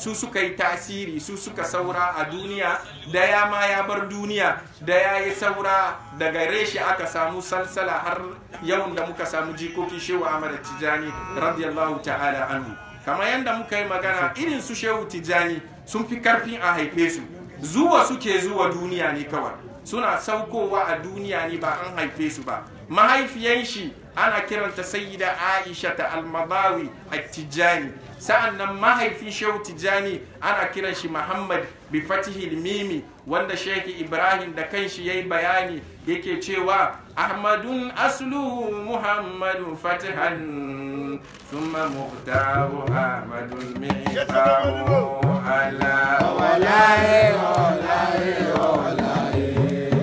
su suka yi tasiri su suka saura a duniya daya ma ya bar duniya da ya yi saura daga reshe aka samu salsala har yawan da muka samu jikokin shehu ahmad tijani radiyallahu ta'ala anhu kamar yadda muka yi magana irin su shehu tijani sun fi karfin a haife su zuwa suke zuwa duniya ne kawai suna saukowa a duniya ne ba an haife su ba mahaifiyan shi ana kiranta sayyida aisha ta almadawi a tijani sa'an nan mahaifin shehu tijani ana kiran shi muhammad bi fatihil mimi wanda sheki ibrahim da kanshi ya yi bayani yake cewa ahmadun asluhu muhammadun fatihan thumma muhtaru ahmadun mi'tahu ala walaye walaye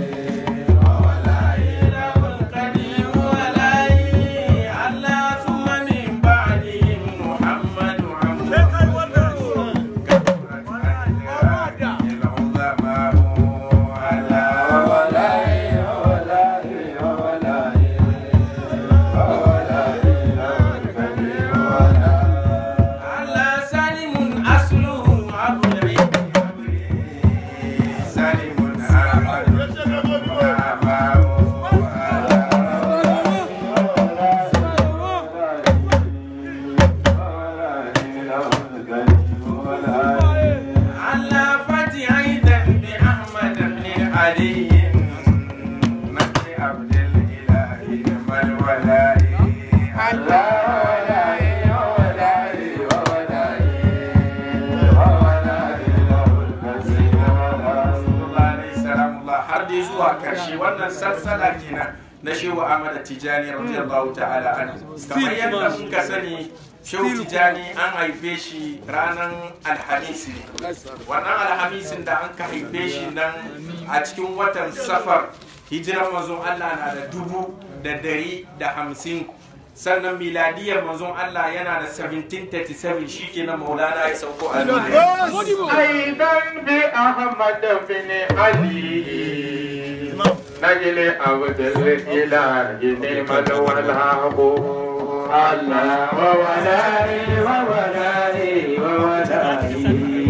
wannan salsala kenan na shehu Ahmad Tijani radiyallahu ta'ala anhu kamar yadda muka sani shehu Tijani an haife shi ranar alhamis ne wannan alhamisin da an ka haife shi nan a cikin watan safar hijiran manzon Allah na da dubu da dari da hamsin sannan miladiyar manzon Allah yana da 1737 shi ke na maulana ya sauko a aidan bi ahmad bin ali نجل عبد الإله نعمة والهاب الله وولائي وولائي وولائي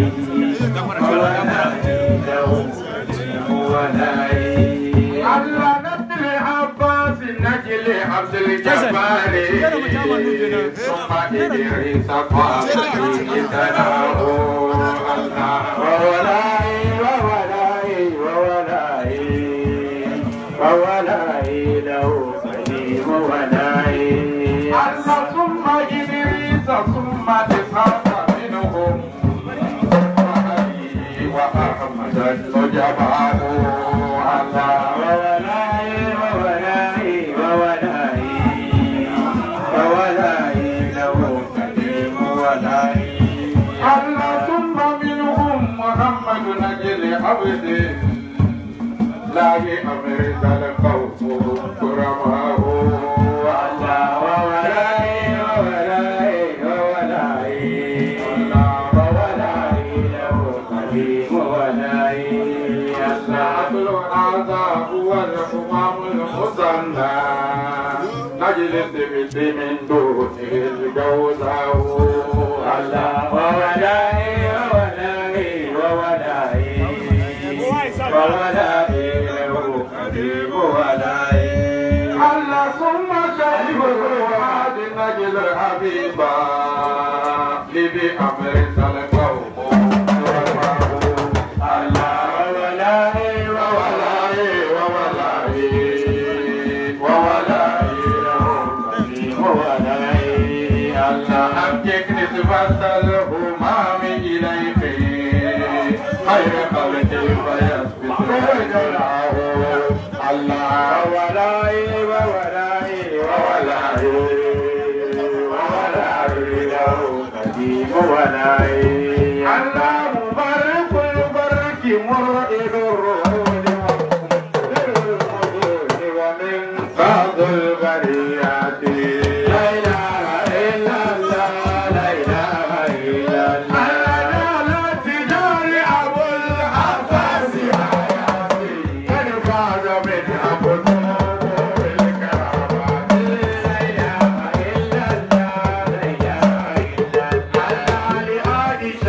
وولائي الله نبل عباس نجل عبد الجبار ثم إدريس قاسم تناه الله وولائي وولائي وولائي وولائي له قديم ولائي الله ثم إدريس ثم إسحاق منهم وعلي وأحمد المجمع الله وولائي وولائي وولائي وولائي له قديم ولائي الله ثم منهم محمد نجل عبده لا بأمر القوم كرمه الله وولائي وولائي وولائي الله وولائي له قديم ولائي الله هذا هو الحمام المثنى نجلس بيت من دونه الجوزاء الله وولائي وولائي وولائي وولائي قديم ولائي الله ثم شريف الروحات نجل الحبيبا لبي أمر سلقوه الله وولائي وولائي وولائي وولائي له قديم ولائي الله أبكك نسبة الهمام إليك خير قلبي فيثبت وجلاه الله وولائي وولائي وولائي وولائي له قديم ولائي الله مبارك البرك مرئد الرعود ومن فضل البريات لا اله الا الله لا اله الا الله لا تجار ابو العباس حياتي قد فاز من ابو الكرامات لا اله الا الله لا اله الا الله لآل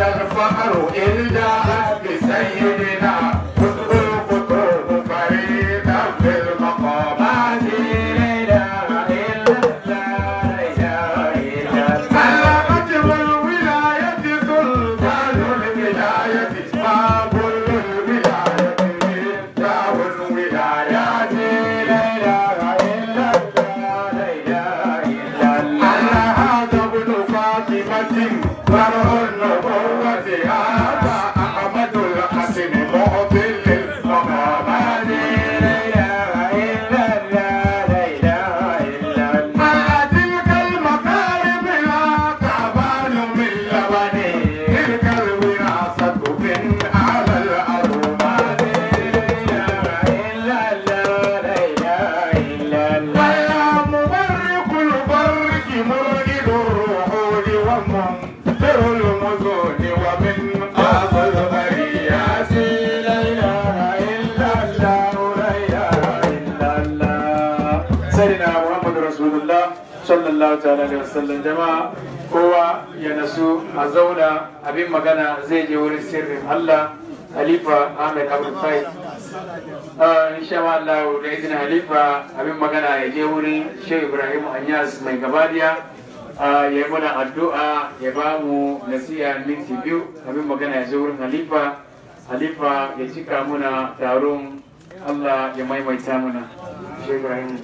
ومنكر المزون ومن أبو البريات لا إله إلا الله لا إله إلا الله سيدنا محمد رسول الله صلى الله تعالى عليه وسلم جماعة kowa ya nasu a zauna abin magana zai je wurin sirrin Allah Halifa Ahmed Abdulfai insha Allah da izinin Halifa abin magana ya je wurin Shehu Ibrahim Anyas mai gabadiya ya yi mana addu'a ya ba mu nasiha minti biyu abin magana ya je wurin Halifa Halifa ya cika muna taron Allah ya maimaita muna Shehu Ibrahim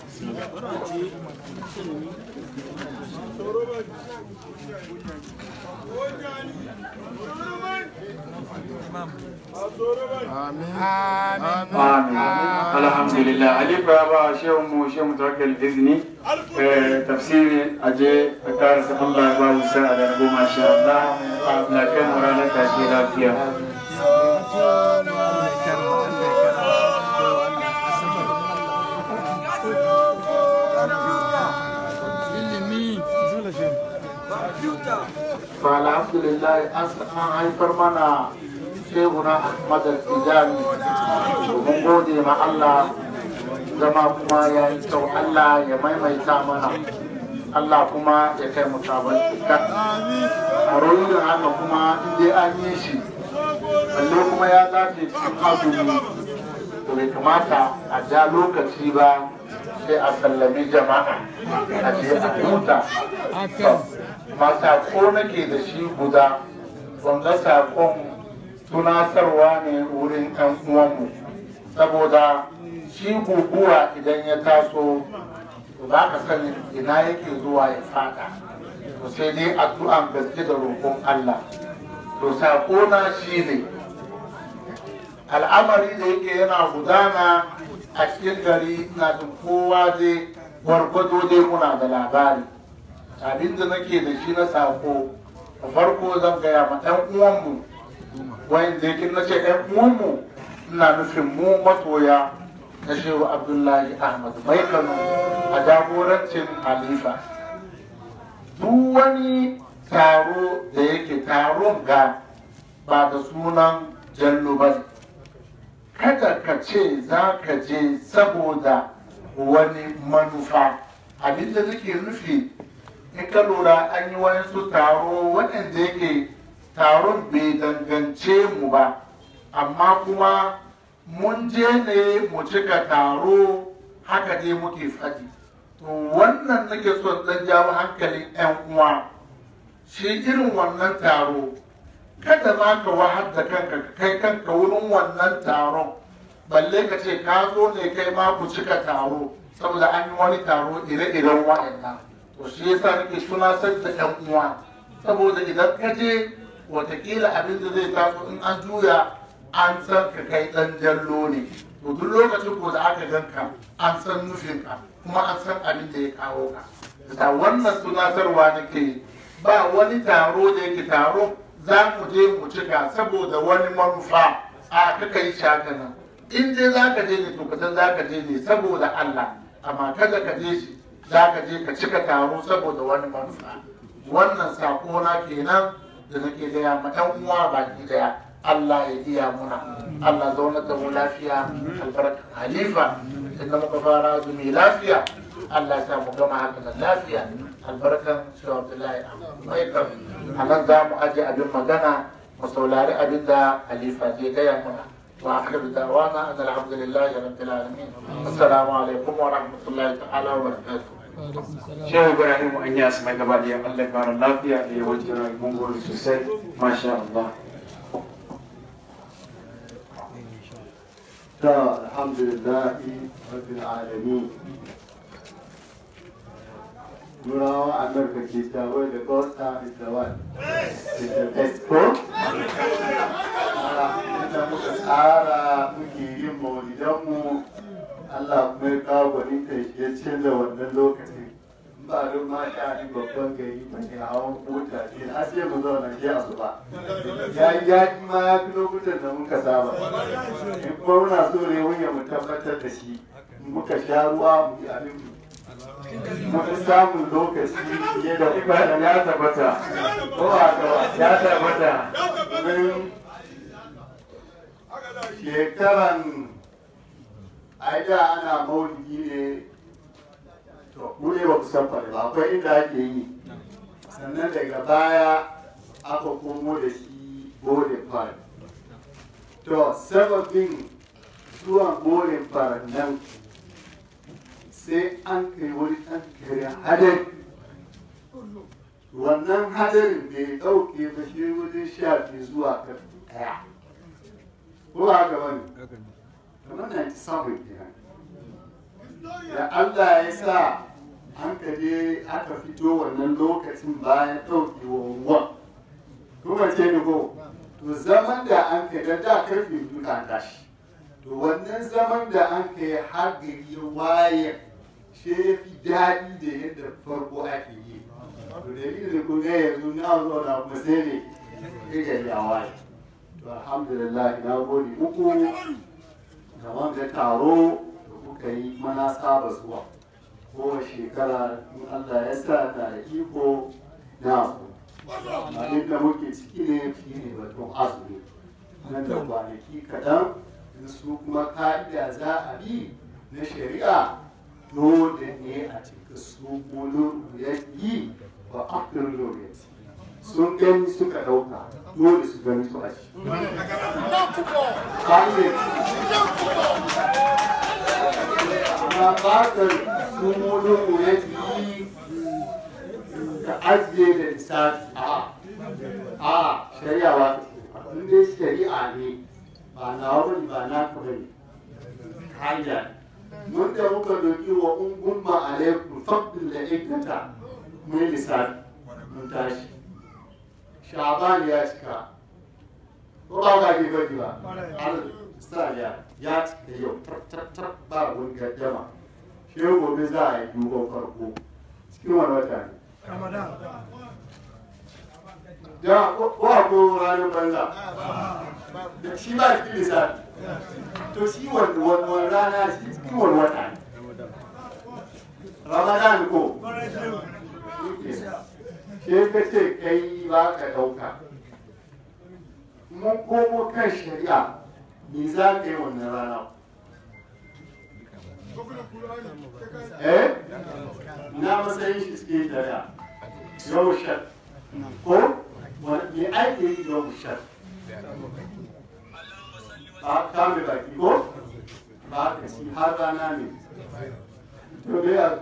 Amin. Alhamdulillah. Alifa ya ba shehu mu shehu mutawakkil izini tafsiri aje a karasa Allah ya ba mu sa'a da rabo masha Allah na kai mu ranar tashi lafiya. alhamdulillah an haifar mana shehuna Ahmad al-Tijani mun gode ma Allah zama kuma ya yi kyau Allah ya maimaita mana Allah kuma ya kai mu sabon cika a royin haka kuma inda an yi shi balle kuma ya dace cikin azumi to bai kamata a ja lokaci ba sai a sallami jama'a a je a huta ma sako nake da shi guda wanda sakon tunatarwa ne wurin ɗan uwanmu saboda shi guguwa idan ya taso ba ka sani ina yake zuwa ya fada to sai dai addu'an gaske da roƙon Allah to sako na shi ne al'amari da yake yana gudana a cikin gari na jin kowa dai gwargwado dai muna da labari abin da nake da shi na sako da farko zan gaya ma ɗan uwanmu wanda yake na ce ɗan uwanmu ina nufin mu masoya na shehu abdullahi ahmad mai kano a jagorancin halifa duk wani taro da yake taron ga ba da sunan jallo ba ne kada ka ce za ka je saboda wani manufa abinda nake nufi in ka lura an yi wayansu taro waɗanda yake taron bai dangance mu ba amma kuma mun je ne mu cika taro haka dai muke faɗi to wannan nake son ɗan jawo hankalin 'yan uwa shi irin wannan taro kada ma ka wahar da kanka ka kai kanka wurin wannan taron balle ka ce ka zo ne kai ma ku cika taro saboda an yi wani taro ire-iren wa'annan to shi yasa nake tunasar da 'yan uwa saboda idan ka je watakila abin da zai taso in an juya an san ka kai dan jallo ne to duk lokacin ko da aka ganka an san nufinka kuma an san abin da ya kawo ka da wannan tunatarwa nake ba wani taro da yake taro za mu je mu cika saboda wani manufa a kaka yi shaka nan in dai za ka je ne to kasan za ka je ne saboda Allah amma kada ka je shi za ka je ka cika taro saboda wani manufa wannan sako na kenan da nake gaya ma ɗan uwa baki daya Allah ya iya muna Allah zauna da mu lafiya albarkan halifa inda muka fara azumi lafiya Allah sa mu gama haka da lafiya albarkan shi Abdullahi mai kan a nan za mu aje abin magana mu saurari abin da halifa zai gaya muna wa akhir da'wana an alhamdulillahi rabbil alamin assalamu alaikum wa rahmatullahi ta'ala wa barakatuh Shehu Ibrahim Anyas mai gaba da Allah ya fara lafiya da yawancin mun gode sosai masha Allah ta alhamdulillahi rabbil alamin Turawa Amurka ke tawai da Costa is the one. Is the best ko? Inda muka tsara muke yin maulidanmu Allah kuma ya kawo gwaninta ya canza wannan lokacin. Ba don ma sha ni babban gari ba ne hawan mota ce har sai mu zauna ke a zuba. Ya yi yaƙi ma ya fi lokutan da muka saba. In kuma muna so ne wuya mu tabbatar da shi muka sha ruwa mu yi abin mu. mun samun lokaci fiye da ibada ya tabbata ko haka ba ya tabbata domin shekaran ai da ana maulidi ne to mu ne ba ku san fare ba akwai inda ake yi sannan daga baya aka komo da shi boarding park to sababin zuwan boarding park nan sai an kai wani ɗan kare hadari wannan hadarin da ya ɗauke ba shi wajen sha biyu zuwa karfe ɗaya ko ba haka bane kamar 97 kenan da Allah ya sa an ka je aka fito wannan lokacin bayan ɗaukewa ruwan kuma ce ni ko to zaman da an kai da da karfe biyu ka tashi to wannan zaman da an kai har gari ya waye shi ya fi daɗi da yadda farko ake yi to dalilin da kun ga yanzu na zo na kuma sai ne ya gari ya waye to alhamdulillah na gode muku da wanda taro da kuka yi mana saba zuwa kowace shekara in Allah ya sa na da iko na so abin da muke ciki ne shi ne batun azumi nan da kwanaki kaɗan in su kuma ka'ida za a bi na shari'a dole ne a cika su mulun ya yi ba after lokaci sun gani suka ɗauka dole su gani su a ci. Amma bakar su mulun ya yi ka ajiye da lissafi a a shari'a ba in dai shari'a ne ba na wani ba na ka bane hanya mun da muka doki wa ungun ma alaikum faqdul da ikata mun lissafi mun tashi shaban ya cika ko ba ka ke bari ba al-sariya ya cika yau tar tar ba wani gaddama shi gobe za a yi duban farko cikin wani wata ne da ko ko ranar banza da shi ba cikin lissafi to shi wani wani rana shi cikin wani wata ne ramadan ko ke ka ce kai ba ka ɗauka mun komo kan shari'a me za ka yi wannan rana eh na matsayin shi cikin shari'a yau shar ko me ake yi yau shar ba kame baki ko ba ka ci har rana ne to me ya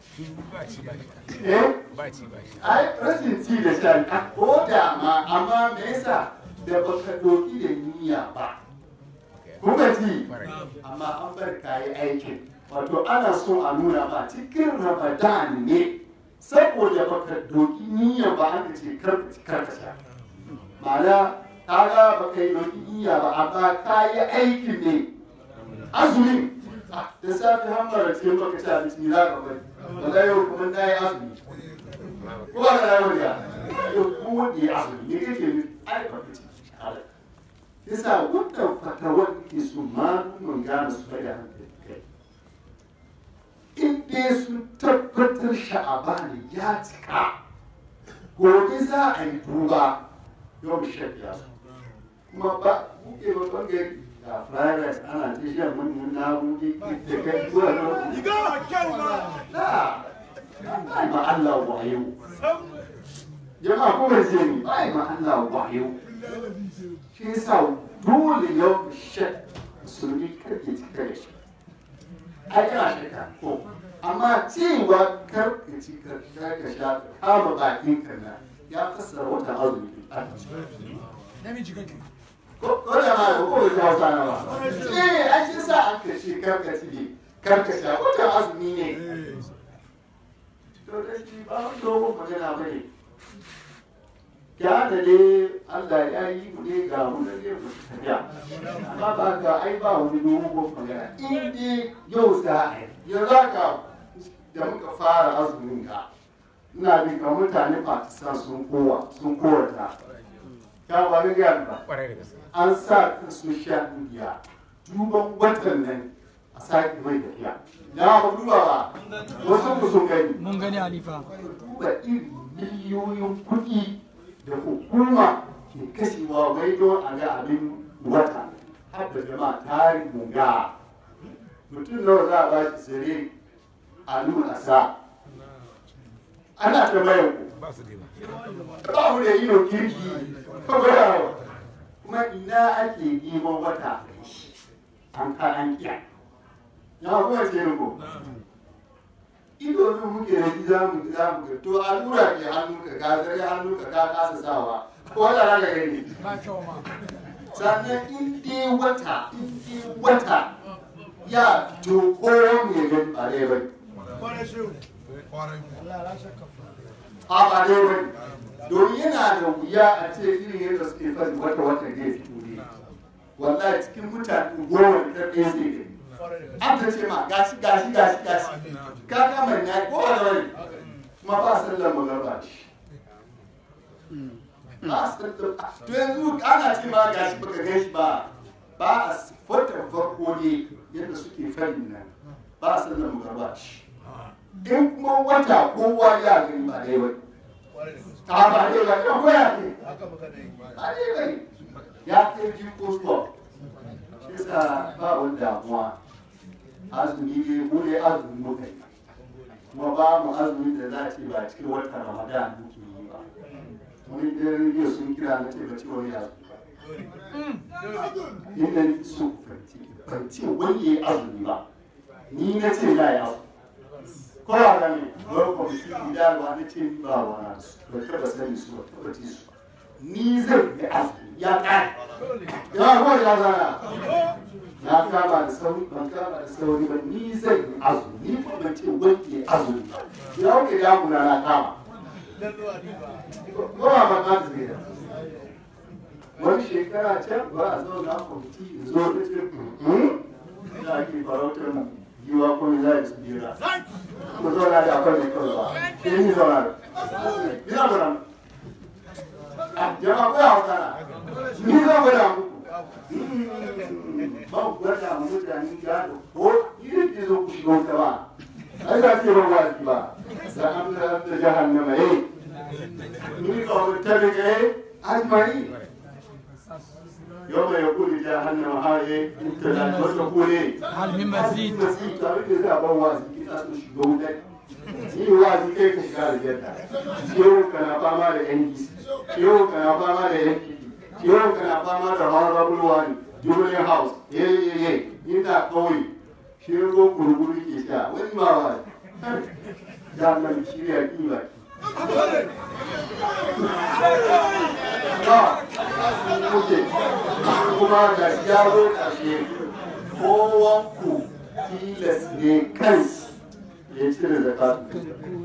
eh ai rashin ci da shan ko da ma amma me yasa da baka doki da niyya ba kuka ci amma an bar kayi aikin wato ana so a nuna ba cikin ramadan ne saboda baka doki niyya ba an ce karka sha ma'ana kaga baka yi doki niyya ba amma kayi aikin ne azumin da safi hamara ce baka ci abinci za ka bari wala yau kuma na yi azumi ko ba ka yau da yau kuma wanda ya azumi ne kake yi ai ba ka ci yasa wannan fatawar ke su malumin gane su bai da hankali kai in dai sun tabbatar sha'abani ya cika gobe za a yi duba yau mu shafiya su kuma ba kuke ba bangare da fried rice ana ta shan manyan na'urori da kai zuwa na ba ma Allah wayo jama'a ko ba zai ni ba ma Allah wayo shi yasa dole yau shek musulmi karke cika da shi ai kana shaka ko amma cewa kar ka ci ka ka sha kama bakin ka na ya fassara wata azumi namiji kake ko ko da ma ko da hausa na ba eh ai shi sa an ka ce kar ka ci ne kar ka sha wata azumi ne to da shi ba dogon magana bane ya da ne Allah ya yi mu ne ga mu ne mu tafiya amma ba ga ai ba wani dogon magana in dai yau za a yi yanzu haka da muka fara azumin ka ina bin ka mutane Pakistan sun kowa sun kowata ka ba ga ga ba an sa kan social media duban watan nan a sake mai tafiya na ba duba ba wasu ku sun gani mun gani halifa duba irin miliyoyin kuɗi da hukuma ke kashewa wai don a ga abin wata har da jama'a tarin munga mutum nawa za a ba shi sire a nuna sa ana ta mayan ku ba mu da ido kirki ba ba kuma ina ake neman wata an ka an kiya ya kuma ce ko ido ne muke da shi za mu za mu ga to allura ke hannu ka ka zare hannu ka ka kasa sawa wata na ga gani ba kyau ma sannan in dai wata in dai wata ya fito ko me gani ba dai bai a ba dai bai domin yana da wuya a ce irin yadda suke fadi wata wata zai fito ne wallahi cikin mutane goma da ɗaya zai gani an ta ce ma gashi gashi gashi gashi ka kama ya ko a wani kuma ba sallar magarba shi ba sallar to yanzu ana ce ma gashi baka gan shi ba ba a fotar farko ne yadda suke fari nan ba sallar magarba shi in kuma wata kowa ya gani ba dai wani a ba dai ba ya koya ne ba dai ba ya kai jin kosuwa shi sa ba wani damuwa azumi ne mu ne azumi muka yi kuma ba mu azumi da za a ce ba cikin watan ramadan muke yi ba wani da rediyo sun kira na ce ba ce wani azumi ba inda ni so fanci ban ce wani ya yi azumi ba ni na ce na yi azumi ko ba ga ne wani kwamiti gida ba na ce ni ba wa na su ba taba sani su ba taba ci su ni zan yi azumi ya ƙare ya ko ya zana na kama da sauri ban kama da sauri ba ni zan yi azumi ni kuma ban ce wanke azumi ba ya wuce ya muna na kama ko ba ba ba zai da wani shekara can ba a zo na kwamiti da zo da ce ina ake farautar mu yiwa ko ne za a su bira ku zauna da akwai mai kawai ba ke ni zauna da ina zauna a jama'a ko ya hauka na ni zan gwada muku ba ku gwada mu mutane gado ko irin ke zo ku shiga wuta ba ai za ce ban wasi ba da an da da jahannama eh ni ka wani tabi ga eh ajmani yau mai yakuli jahannama ha eh inta da wata kule hal min mazid mazid ta rike za ban wasi kina so shiga wuta ni wasi kai ka shiga aljanna yau kana fama da NDC yau kana fama da NPP yau kana fama da honorable wani jubilee house ye ye ye ina kawai shi ruwan gurguru ke sha wani ma wa ya nan shirya kiwa ba kuke kuma da yaro ƙarshe kowan ku tilas ne kan ya cire zakatu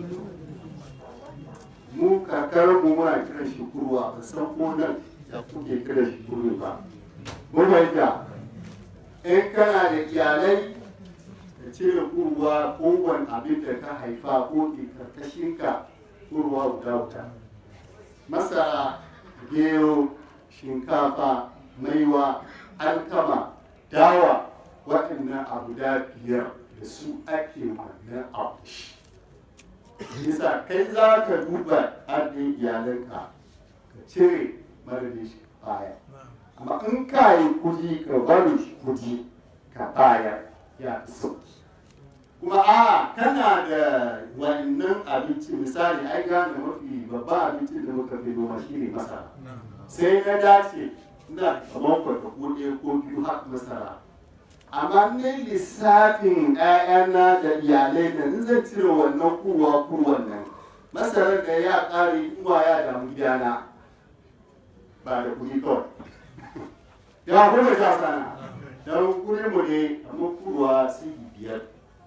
mu kakar mu muna kiran shi kurwa ba san ko nan da kuke kiran shi kurwa ba mun fahimta in kana da iyalai ka cire kurwa kowane abin da ka haifa ko ke karkashinka kurwa guda guda masara gero shinkafa maiwa alkama dawa waɗannan abu da biyar da su ake wannan abu yasa kai za ka duba arzikin iyalanka ka cire madadin shi baya amma in ka yi kudi ka bari shi kudi ka bayar ya fi sauki kuma a kana da wannan abinci misali ai gane mafi babban abincin da muka fi noma shi ne masara sai na dace ina kamar kwata ko ɗaya ko biyu haka masara amma ne lissafin ‘ya'yana da iyalai da in zan cire wannan kuwa kurwan nan masarar da ya ƙare uwa ya damu gidana ba da kuɗi kawai ya kuma ta sana don kuri mu ne amma kurwa sigi biyar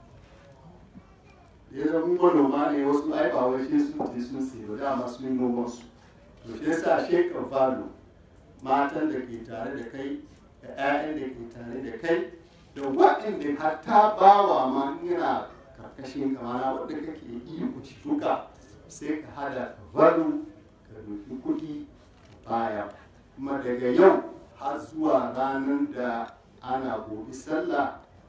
ya zama manoma ne wasu ai ba wai shi sun je sun sayo dama sun yi noman su to shi yasa shekar falo matan da ke tare da kai da 'ya'yan da ke tare da kai da waɗanda hatta bawa ma yana karkashin kamana wadda kake iya kuci duka sai ka hada ka valu ka doki kuɗi baya kuma daga yau har zuwa ranar da ana gobe sallah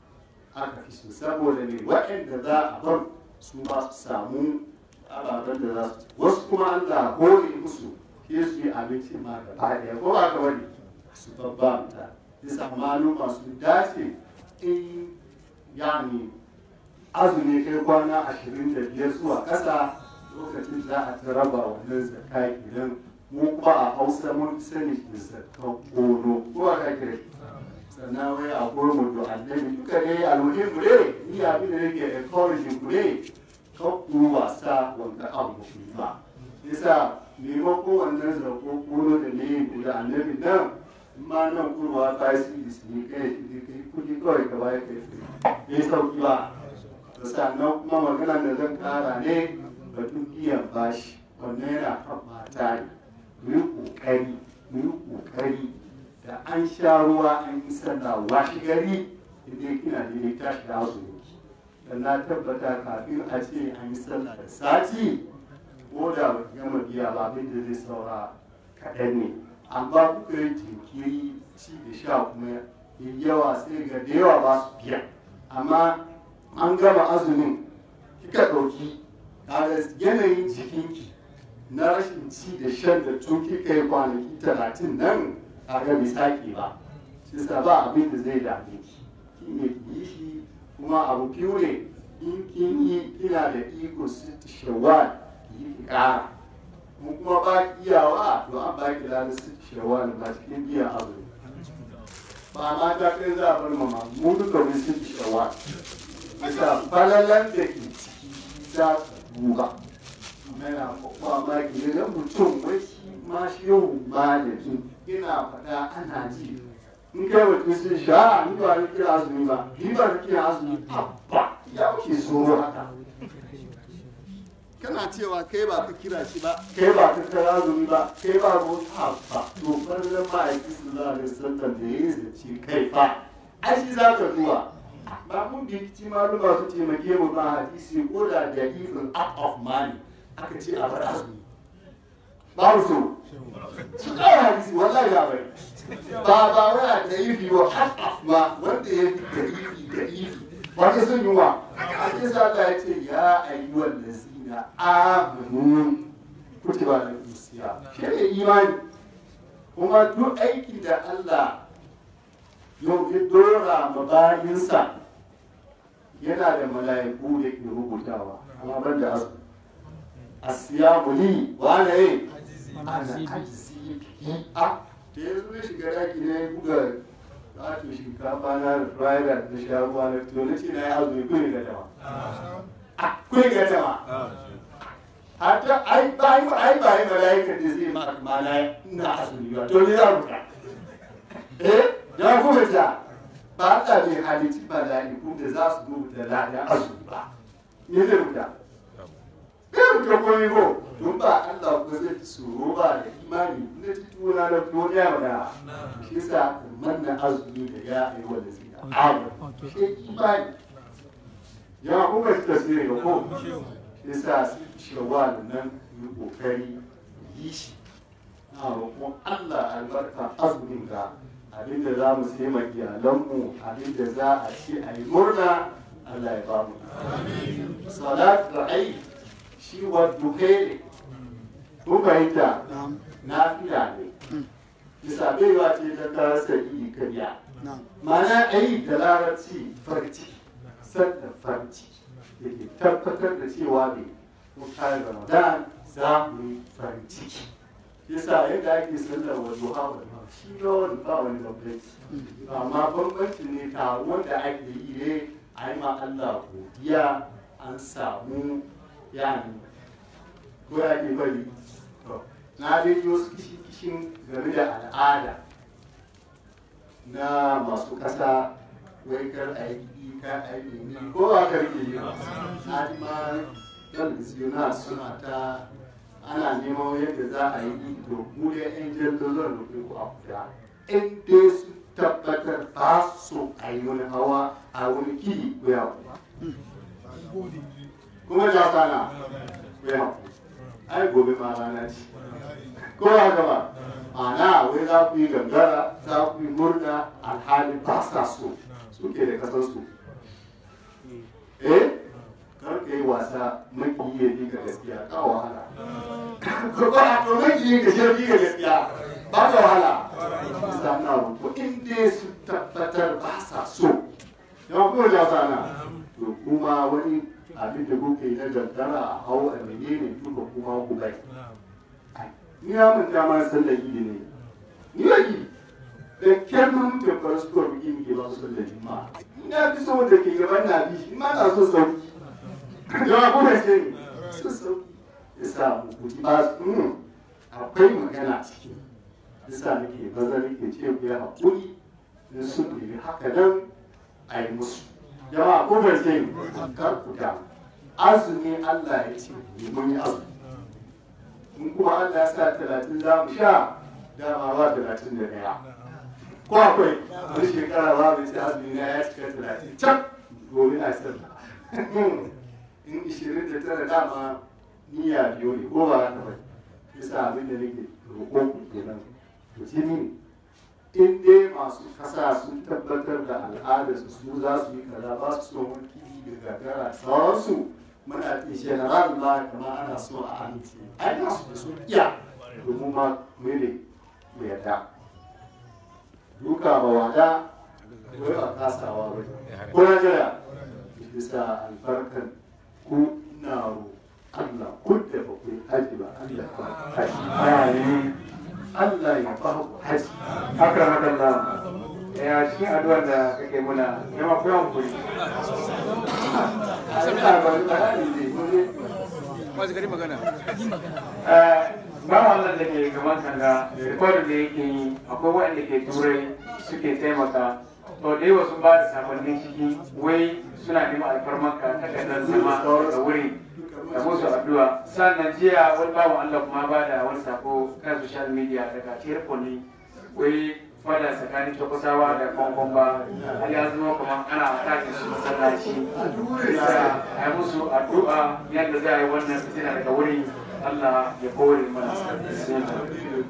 aka fi so saboda ne waɗanda za a bar su ba su samu ababen da za su ci wasu kuma Allah hore musu ke su yi abinci ma gaba ɗaya ko ba ka wani su babba ta bisa maluma su dace in yani azumi kai kwana ashirin da biyar zuwa ƙasa lokacin za a ta raba wannan zakai idan mu kuma a hausa mun sani da zakan kono ko a ka kira sannan wai a gurmu da annabi duka ne almuhimmu ne ni abin da nake encouraging ku ne kan ku wasa wanda abu ku yi ba yasa maimakon wannan zakon kono da ne da annabi nan in ma nan kurwa ta yi su ne kai kai kudi kawai ka bayar kai bai sauki ba sannan kuma magana da zan kara ne batun biyan bashi wannan yana kan mata ne mu yi kokari mu yi kokari da an sha ruwa an yi sallah washi gari idan kina da ne tashi da azumi da na tabbata kafin a ce an yi sallah da sati ko da ba ki gama biya ba abin da zai saura kaɗan ne amma kuka yi jinkiri ci da sha kuma yi yawa sai ga da yawa ba su biya amma an gama azumin kika ɗauki kaga yanayin jikinki na rashin ci da shan da tun kika yi kwanaki talatin nan kaga bai sake ba shi sa ba abin da zai dame ki ki ne ki yi shi kuma abu biyu ne in kin yi kina da iko siti shawwal ki yi ki ƙara mu kuma ba ki iyawa to an ba ki lalar siti shawwal ba cikin biyan azumi ba ma ta kai za a bar mama mu duka mun siti shawwal bisa falalan da ke ciki za ka duba yana mamaki ne na mutum wai shi ma shi yau malami ina faɗa ana ji in kai mutum sun sha ni ba ni kira azumi ba ni ba ni kira azumi abba ya wuce tsoro haka kana cewa kai ba ka kira shi ba kai ba ka kira azumi ba kai ba mota ba to falalan ma'aiki sallallahu alaihi wasallam da ya yi zance kai fa ai shi za ka duba ba mun binciki maluma su taimake mu ba hadisi ko da da even out of money aka ce a bar azumi ba mu so su kara hadisi wallahi ya bari ba ba wai a da ifi wa out of ma wanda ya fi da ifi da ifi ba ka sun yi wa a ce sa Allah ya ce ya ayyuhal lazina amanu kutiba alaikum siyam shi ne imani kuma duk aikin da Allah yau ya dora ma bayinsa yana da mala'iku da ke rubutawa amma ban da azu asiyamu li wane yi ana ajizi a da ya zo ya shiga daki na ya buga wato shinkafa na da fried rice na sha ruwa na to na ce na yi azumi kuni ga dama a kuni ga dama hatta ai bai ai bai mala'ika da zai ma mana ina azumi ba to ne za mu ka eh ya kuma ta ba ta bai halitti mala'iku da za su rubuta lada azumi ba ne zai rubuta bai rubuta komai ko don ba Allah ko zai tsoro ba da imani na ci tuna na duniya mana shi yasa manna azumi da ya yi wanda zai abu shi imani ya kuma shi tasiri ga ko shi yasa su shawwal nan yi kokari yi shi na roƙon Allah albarka azumin ga abinda za mu sai ma iyalanmu abinda za a ci a yi murna Allah ya bamu salat da ai shi wa duhe kun fahimta na fiya ne bisa baiwa ce ta tarasa iri karya mana ai da larabci farci sannan farci da ke tabbatar da cewa ne kun kayan ramadan za mu yi farin ciki yasa yadda ake sallar wa duha wa shi rawar ba wani bambanci amma bambanci ne taron da ake yi ne a yi ma Allah godiya an samu yani ko ya ke bari na dai wasu kishin game da al'ada na masu ƙasa wai kar a yi ka a yi ni ko ba ka rike yi na ji ma talbisiyona suna ta ana neman yadda za a yi to mu da yan jallo zan rufe ku a kuda in dai su tabbatar ba su a yi wani hawa a wani kiri ko ya kuma ja sana ko ya ai gobe ma rana ce ko ya gaba ana wai za ku yi gangara za ku yi murna alhali ba sa so suke da kasar su eh kar ka yi wasa makiyi ya ji ga gaskiya ka wahala ko ba to makiyi ka shi ga gaskiya ba ka wahala isa na rubu in dai su tabbatar ba sa so yawan kuma ja sana to kuma wani abin da kuke yi na daddara a hau a menene duka kuma ku bai ni ya manta ma sallar idi ne ni ya yi da kyar mun mutum fara su kawai biki muke ba su sallar juma'a ina fi so wanda ke gaban na bi shi ma na so sauki yawa kuma ce ne so sauki ya sa mu kuji ba su mm, akwai magana ciki ya sa nake baza nake ce ku ya haƙuri in sun nemi haka nan a yi musu jama'a ko bai ce ne kar ku damu azumi Allah ya ce mun yi azumi in kuma Allah ya sa talatin za mu sha dama ba talatin da ɗaya ko akwai wani shekara ba mai sai azumi na ya cika talatin can gobe na sallah in ishirin da tara dama niyya biyu ne ko ba haka ba yasa abin da nake roƙon ku kenan to shi ne in dai masu kasa sun tabbatar da al'adarsu su za su yi kaza ba su so mulki da gagara sauransu muna ce general ma kama ana so a amince ai na su da su iya domin ma mene mu yarda duka ba wada wai ba kasawa ba ko na jira bisa albarkan ku na ro Allah kun da ba ku yi haji ba Allah ba haji amin Allah ya ba ku haji akramakallah ya shi addu'ar da kake muna yamma ku yawan kuri Allah ba bayani ne ko ne ba wannan da ke gaban kanga rikodin da yake yi akwai waɗanda ke turai suke taimaka to da yawa sun ba da sakonnin ciki wai suna neman alfarmarka takardar zama da wuri da musu addu'a sannan jiya wani bawan Allah kuma ba da wani sako kan social media daga tirpoli wai fada tsakanin takusawa da kwankwan ba har ya zama kuma ana takin su masallaci bisa a yi musu addu'a yadda za a yi wannan fitina daga wuri Allah ya kore mana bismillah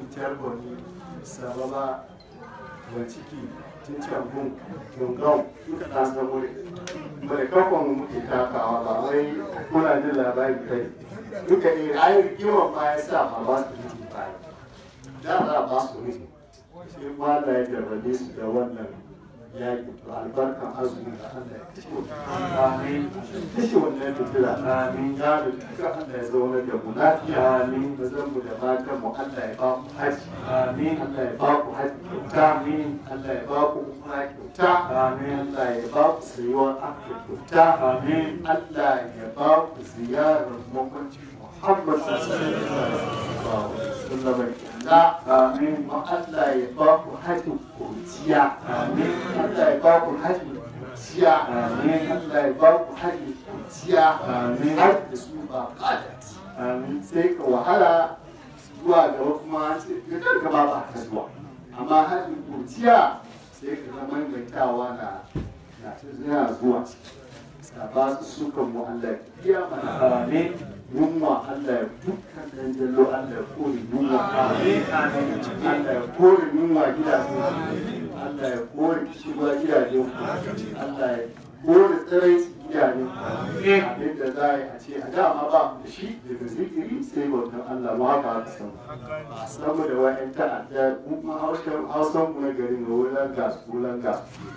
sababa wa ciki tun can gun gungan duka na san wuri mai kakon mu muke takawa ba wai muna jin labari kai duka ne ayi rigiman ma ya sa ma ba su miji ba da za a ba su miji sai kuma Allah ya jarrabe su da wannan yaƙi to albarkan azumi da Allah ya kashe amin kashe wannan fitila Amin. ya da duka Allah ya zauna da mu lafiya Amin. da zan mu da matan mu Allah ya ba mu haji amin Allah ya ba ku haji kyauta Amin. Allah ya ba ku umra kyauta Amin. Allah ya ba ku sayuwar afirka kyauta Amin. Allah ya ba ku ziyarar makwancin Muhammad sallallahu alaihi wasallam kyauta amin kuma Allah ya ba ku hajjin kurciya Amin. Allah ya ba ku hajjin kurciya Amin. Allah ya ba ku hajjin kurciya Amin. har da su ba kadati amin sai ka wahala zuwa gaba kuma sai ka kanka ba ba ka zuwa amma hajjin kurciya sai ka zama maimaitawa na na ta zina zuwa sa ba su sukan mu Allah ya biya mana amin yunwa Allah ya dukkan dan jallo Allah ya kore yunwa amin amin Allah ya kore yunwa gidaje Allah ya kore kishirwa gidaje Allah ya kore tsirai gidaje abinda za a yi a ce a dama ba mu da shi daga zikiri sai bautan Allah mu haka haka san ba san mu da wa'yan ta'adda kuma hausan hausan mu na garin ga wulan gas wulan gas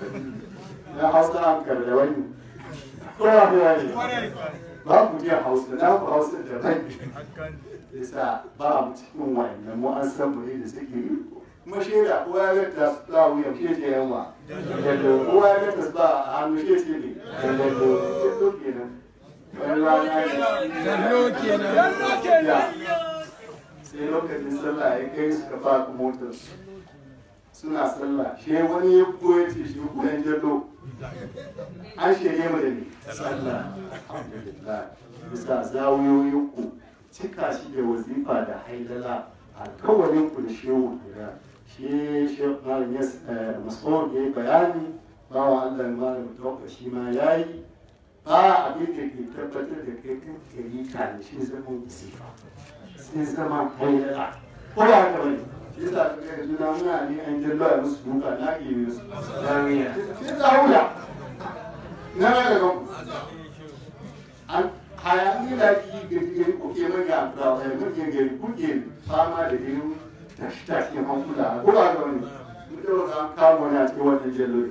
na hausa an da wani ko ba ku wani ba ku iya hausa na ku hausa da rai yasa ba mu cikin wa'annan mu an san mu ne da zikiri kuma shaida kowa ya ga ta za wuyan shi ce yanwa kowa ya ga ta ba a hannu shi ce ne dallo kenan wani rana ne Dallo kenan. Ya. sai lokacin sallah ya kai suka faka motar su suna sallah shi wani ya koya ce shi koyan jallo an shirye mu da ne sallah alhamdulillah bisa zawiyoyin ku cika shi da wazifa da haidala alkawarin ku da shehu kenan shi shehu malam yas mas'ud ya yi bayani bawa Allah malam tauka shi ma yayi ba abin da ke tabbatar da kai kan kari ka ne shi zama wazifa sai zama haidala ko ba haka bane shi yasa ka ga yanzu na muna ne an jallo a musu duka na ke yi musu zawiya sai za huda na ga gaban hayani da ki gari gari kuke manya da manyan gari kuke fama da irin tashi-tashi hankula ko ba ga wani mutum an kama wani a cikin wannan jellori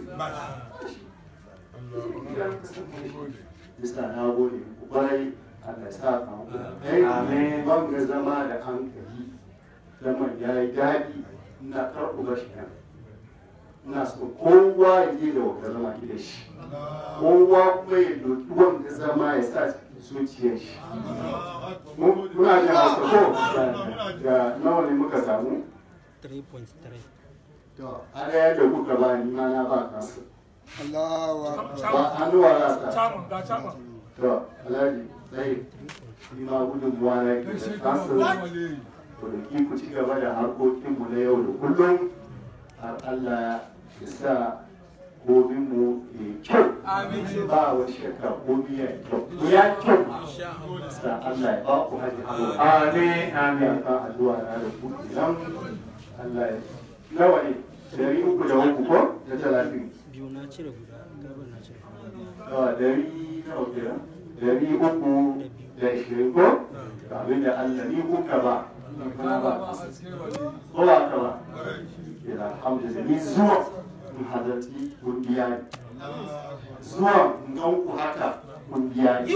Bisa na gode ku kwarai Allah ya sa ka hankula. Amin. Ban ga zama da hankali zaman ya yi daɗi ina karɓu bashi nan. Ina so kowa ya je da wata zama gida shi. Kowa kuma ya doki wanda zama ya sa cikin zuciyar shi. Muna da masu ko da nawa ne muka samu? 3.3 To, a ɗaya da kuka ba ni ma na ba kansu. Allahu Akbar. Ba hannuwa na sa. Chairman, ga chairman. To, Alhaji, sai ni ma gudunmuwa na ke da kansu. Ku da ki ku ci gaba da harkokinmu na yau da kullum. Har Allah ya sa gobinmu ya yi kyau. Ba wa shakka gobi ya yi kyau. Ku ya kyau. Sa Allah ya ba ku haji haro. Amin, amin. Kan addu'a na da ku kenan. Allah ya nawa ne? Dari uku da uku ko? Da talatin. biyu na cire guda gaban na cire guda Yawa dari nawa kenan? Dari uku da ishirin ko? Ga abin da Allah ni kuka ba. Kuna ba. Ko ba ka ba? Kira alhamdulillah ni zuwa in halarci kungiya ne. Zuwa in gan ku haka kungiya ne.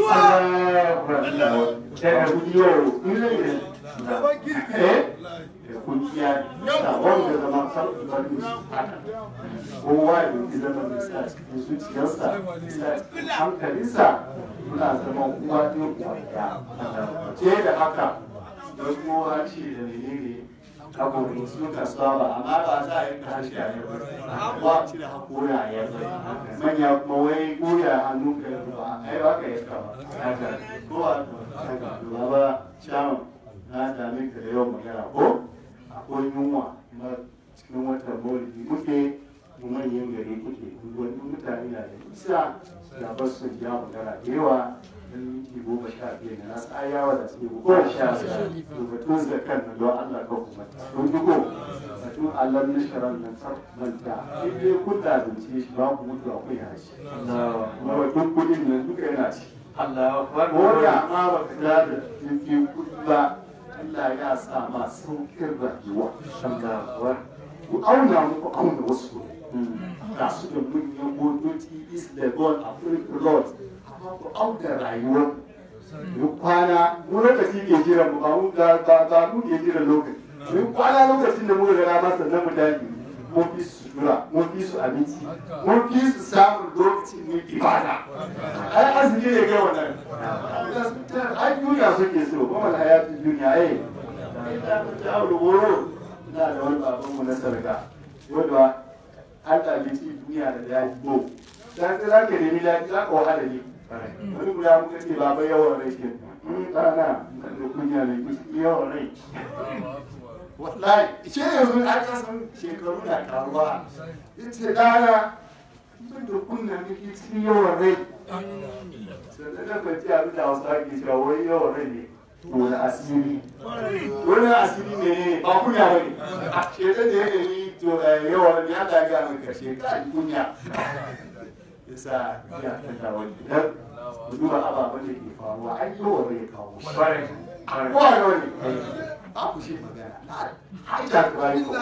Daga kudiyo in zai ne. Eh? Da kungiya ne. Da wanda zama sarki bari haka. kowa ya yi zama mai sa cikin zuciyarsa sa cikin hankalinsa muna zama uwa ne uwa ɗaya ce da haka don kowa ce da menene abubuwan sun kasuwa ba amma ba za a yi harshe a yau ba cire hakora a yau manya kuma wai goya hannun ka yau ba ai ba ka yi kama haka kowa haka ba ba shaman na dame ka da yawan magana ko akwai yunwa na cikin watan maulidi muke mu manyan gari kuke wani mutane na da isa da ba su ja magana da yawa dan minti goma sha biyar na nasu ayawa da suke goma sha biyar to batun zakan na don Allah ka kuma don duko batun Allah na sharan nan tsar manta in dai kun da zance shi ba ku mutu akwai harshe kuma batun kudin nan duka yana ci Allah akbar. ko da ma ba ka da da jirgin kudi ba Allah ya sa ma saukin rayuwa Allah akbar. ku auna muku auna wasu ga su da manyan motoci is legon a road amma ku auna rayuwar mu kwana mu lokaci ke jira mu ba mu ba ba mu ke jira lokaci mu kwana lokacin da muka gara masa na mu dage mun fi su sutura mun fi su abinci mun fi su samun lokacin ne ibada ai azumi ne kai wannan ai duniya suke so kuma na hayatu duniya eh ina ta aure woro ina da wani babanmu na sarga wanda an ɗabi ci duniya da ya yi bo dan za ka nemi lafiya za ka wahala ne wani guda muka ce baba yawan rai ke ɗana da kunya ne kusa yawan rai wallahi ce yanzu an kasan shekaru na karuwa ya ce ɗana tun da kunna nake cikin yawan rai sannan na kwanci abin da wasu ake cewa wai yawan rai ne wani asiri wani asiri ne ba kunya ba ne a shekar da ya nemi to yawan ya da ga mai karshe ka kunya yasa ya tanta wani dan mu duba ababen da ke faruwa an yi wa rai kawo shi Kwarai. ko a wani a ku shi magana har da kwari ko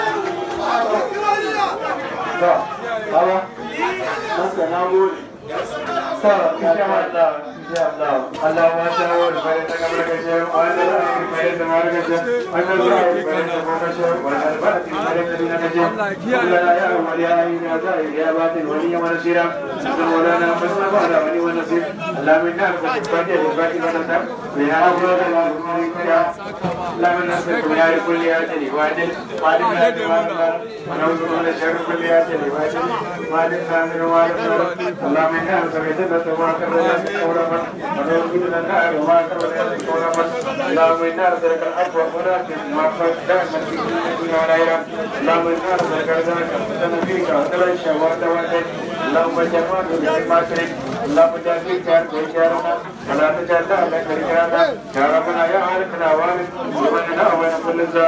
to baba masa na gode So, insha Allah, insha Allah, Allah ma ta wani bayan ta kamar kashe, wanda za a yi bayan da mara kashe, wanda za a yi bayan da kuma kashe, wanda albarki bayan da dina kashe, Allah ya yi wani ya yi ya za a yi ya ba ta wani ya mana sira, da maulana musamman ba da wani wani sir, Allah min na alfa fatiha da baki wani ta, mai ya hawa da ma kuma yi kaya, Allah min na sai kuma ya yi kulli ya ce ne, wani wani na da wani ba, wani wasu kuma da shari kulli ya ce ne, wani wani na min wani Allah min na alfa fatiha da ma karɓar كورما ونوجد لنا وما كرنا كورما اللهم إنا نسألك العفو ولكن ما فرق دائما في كل الدنيا والآخرة اللهم إنا نسألك رزقك وتم فيك وتلا الشهوات والدين اللهم جمعنا بما تريد اللهم اجعل فيك خير وإشارنا ولا تجعل لنا شريكنا يا ربنا يا عارفنا وارث ومننا ومن كل ظالم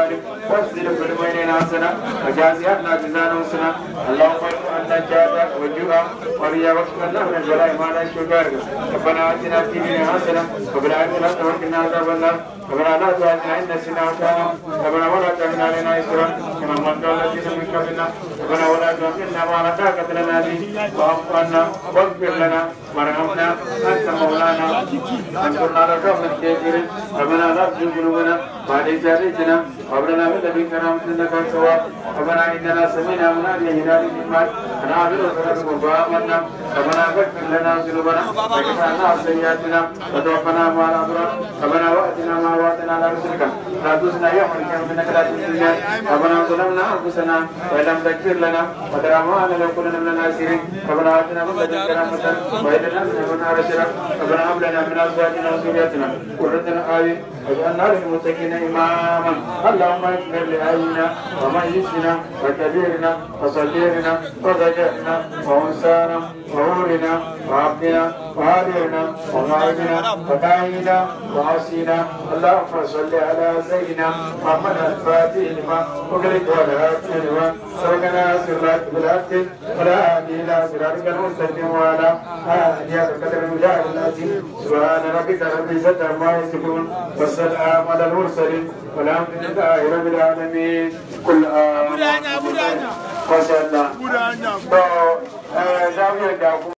واسجد في البينين حسنة وجازياتنا جزاء حسنة اللهم ارفع عنا الجهد والجوع والرياء واكشف لنا من البلاء ما لا يشفى ربنا اتنا في الدنيا حسنة وفي الآخرة حسنة وقنا عذاب النار ربنا لا تؤاخذنا إن نسينا وأخطأنا ربنا ولا تحمل علينا إصرا كما حملت على الذين من قبلنا ربنا ولا تحملنا ما لا طاقة لنا به واعف عنا واغفر لنا وارحمنا أنت مولانا انصرنا على القوم الكافرين ربنا لا تزغ قلوبنا بعد إذ هديتنا وهب لنا من لدنك رحمة إنك أنت الوهاب ربنا إننا سمعنا مناديا ينادي بالإيمان أن آمنوا بربكم فآمنا ربنا فاغفر لنا ذنوبنا وكفر عنا سيئاتنا وتوفنا مع الأبرار ربنا وأتنا ما وعدتنا على رسلك لا تخزنا يوم القيامة إنك لا تخزي الميعاد ربنا ظلمنا أنفسنا وإن لم تغفر لنا وترحمنا لنكونن من الخاسرين ربنا آتنا من لدنك رحمة وهب لنا من أمرنا رشدا ربنا هب لنا من أزواجنا وذرياتنا قرة أعين واجعلنا للمتقين إماما اللهم اغفر لأهلنا وميتنا وكبيرنا وصغيرنا وذكرنا وأنثانا وهورنا وعبدنا وهادرنا وغائبنا وكاهنا وعصينا اللهم صل على سيدنا محمد الفاتح لما أغلق والهاتف لما سبقنا صراط بالحق ولا هادي إلى صراطك المستقيم وعلى آله قدر المجاهد العظيم سبحان ربك رب العزة عما يصفون والسلام على المرسلين والحمد لله رب العالمين كل آمين وصلى الله.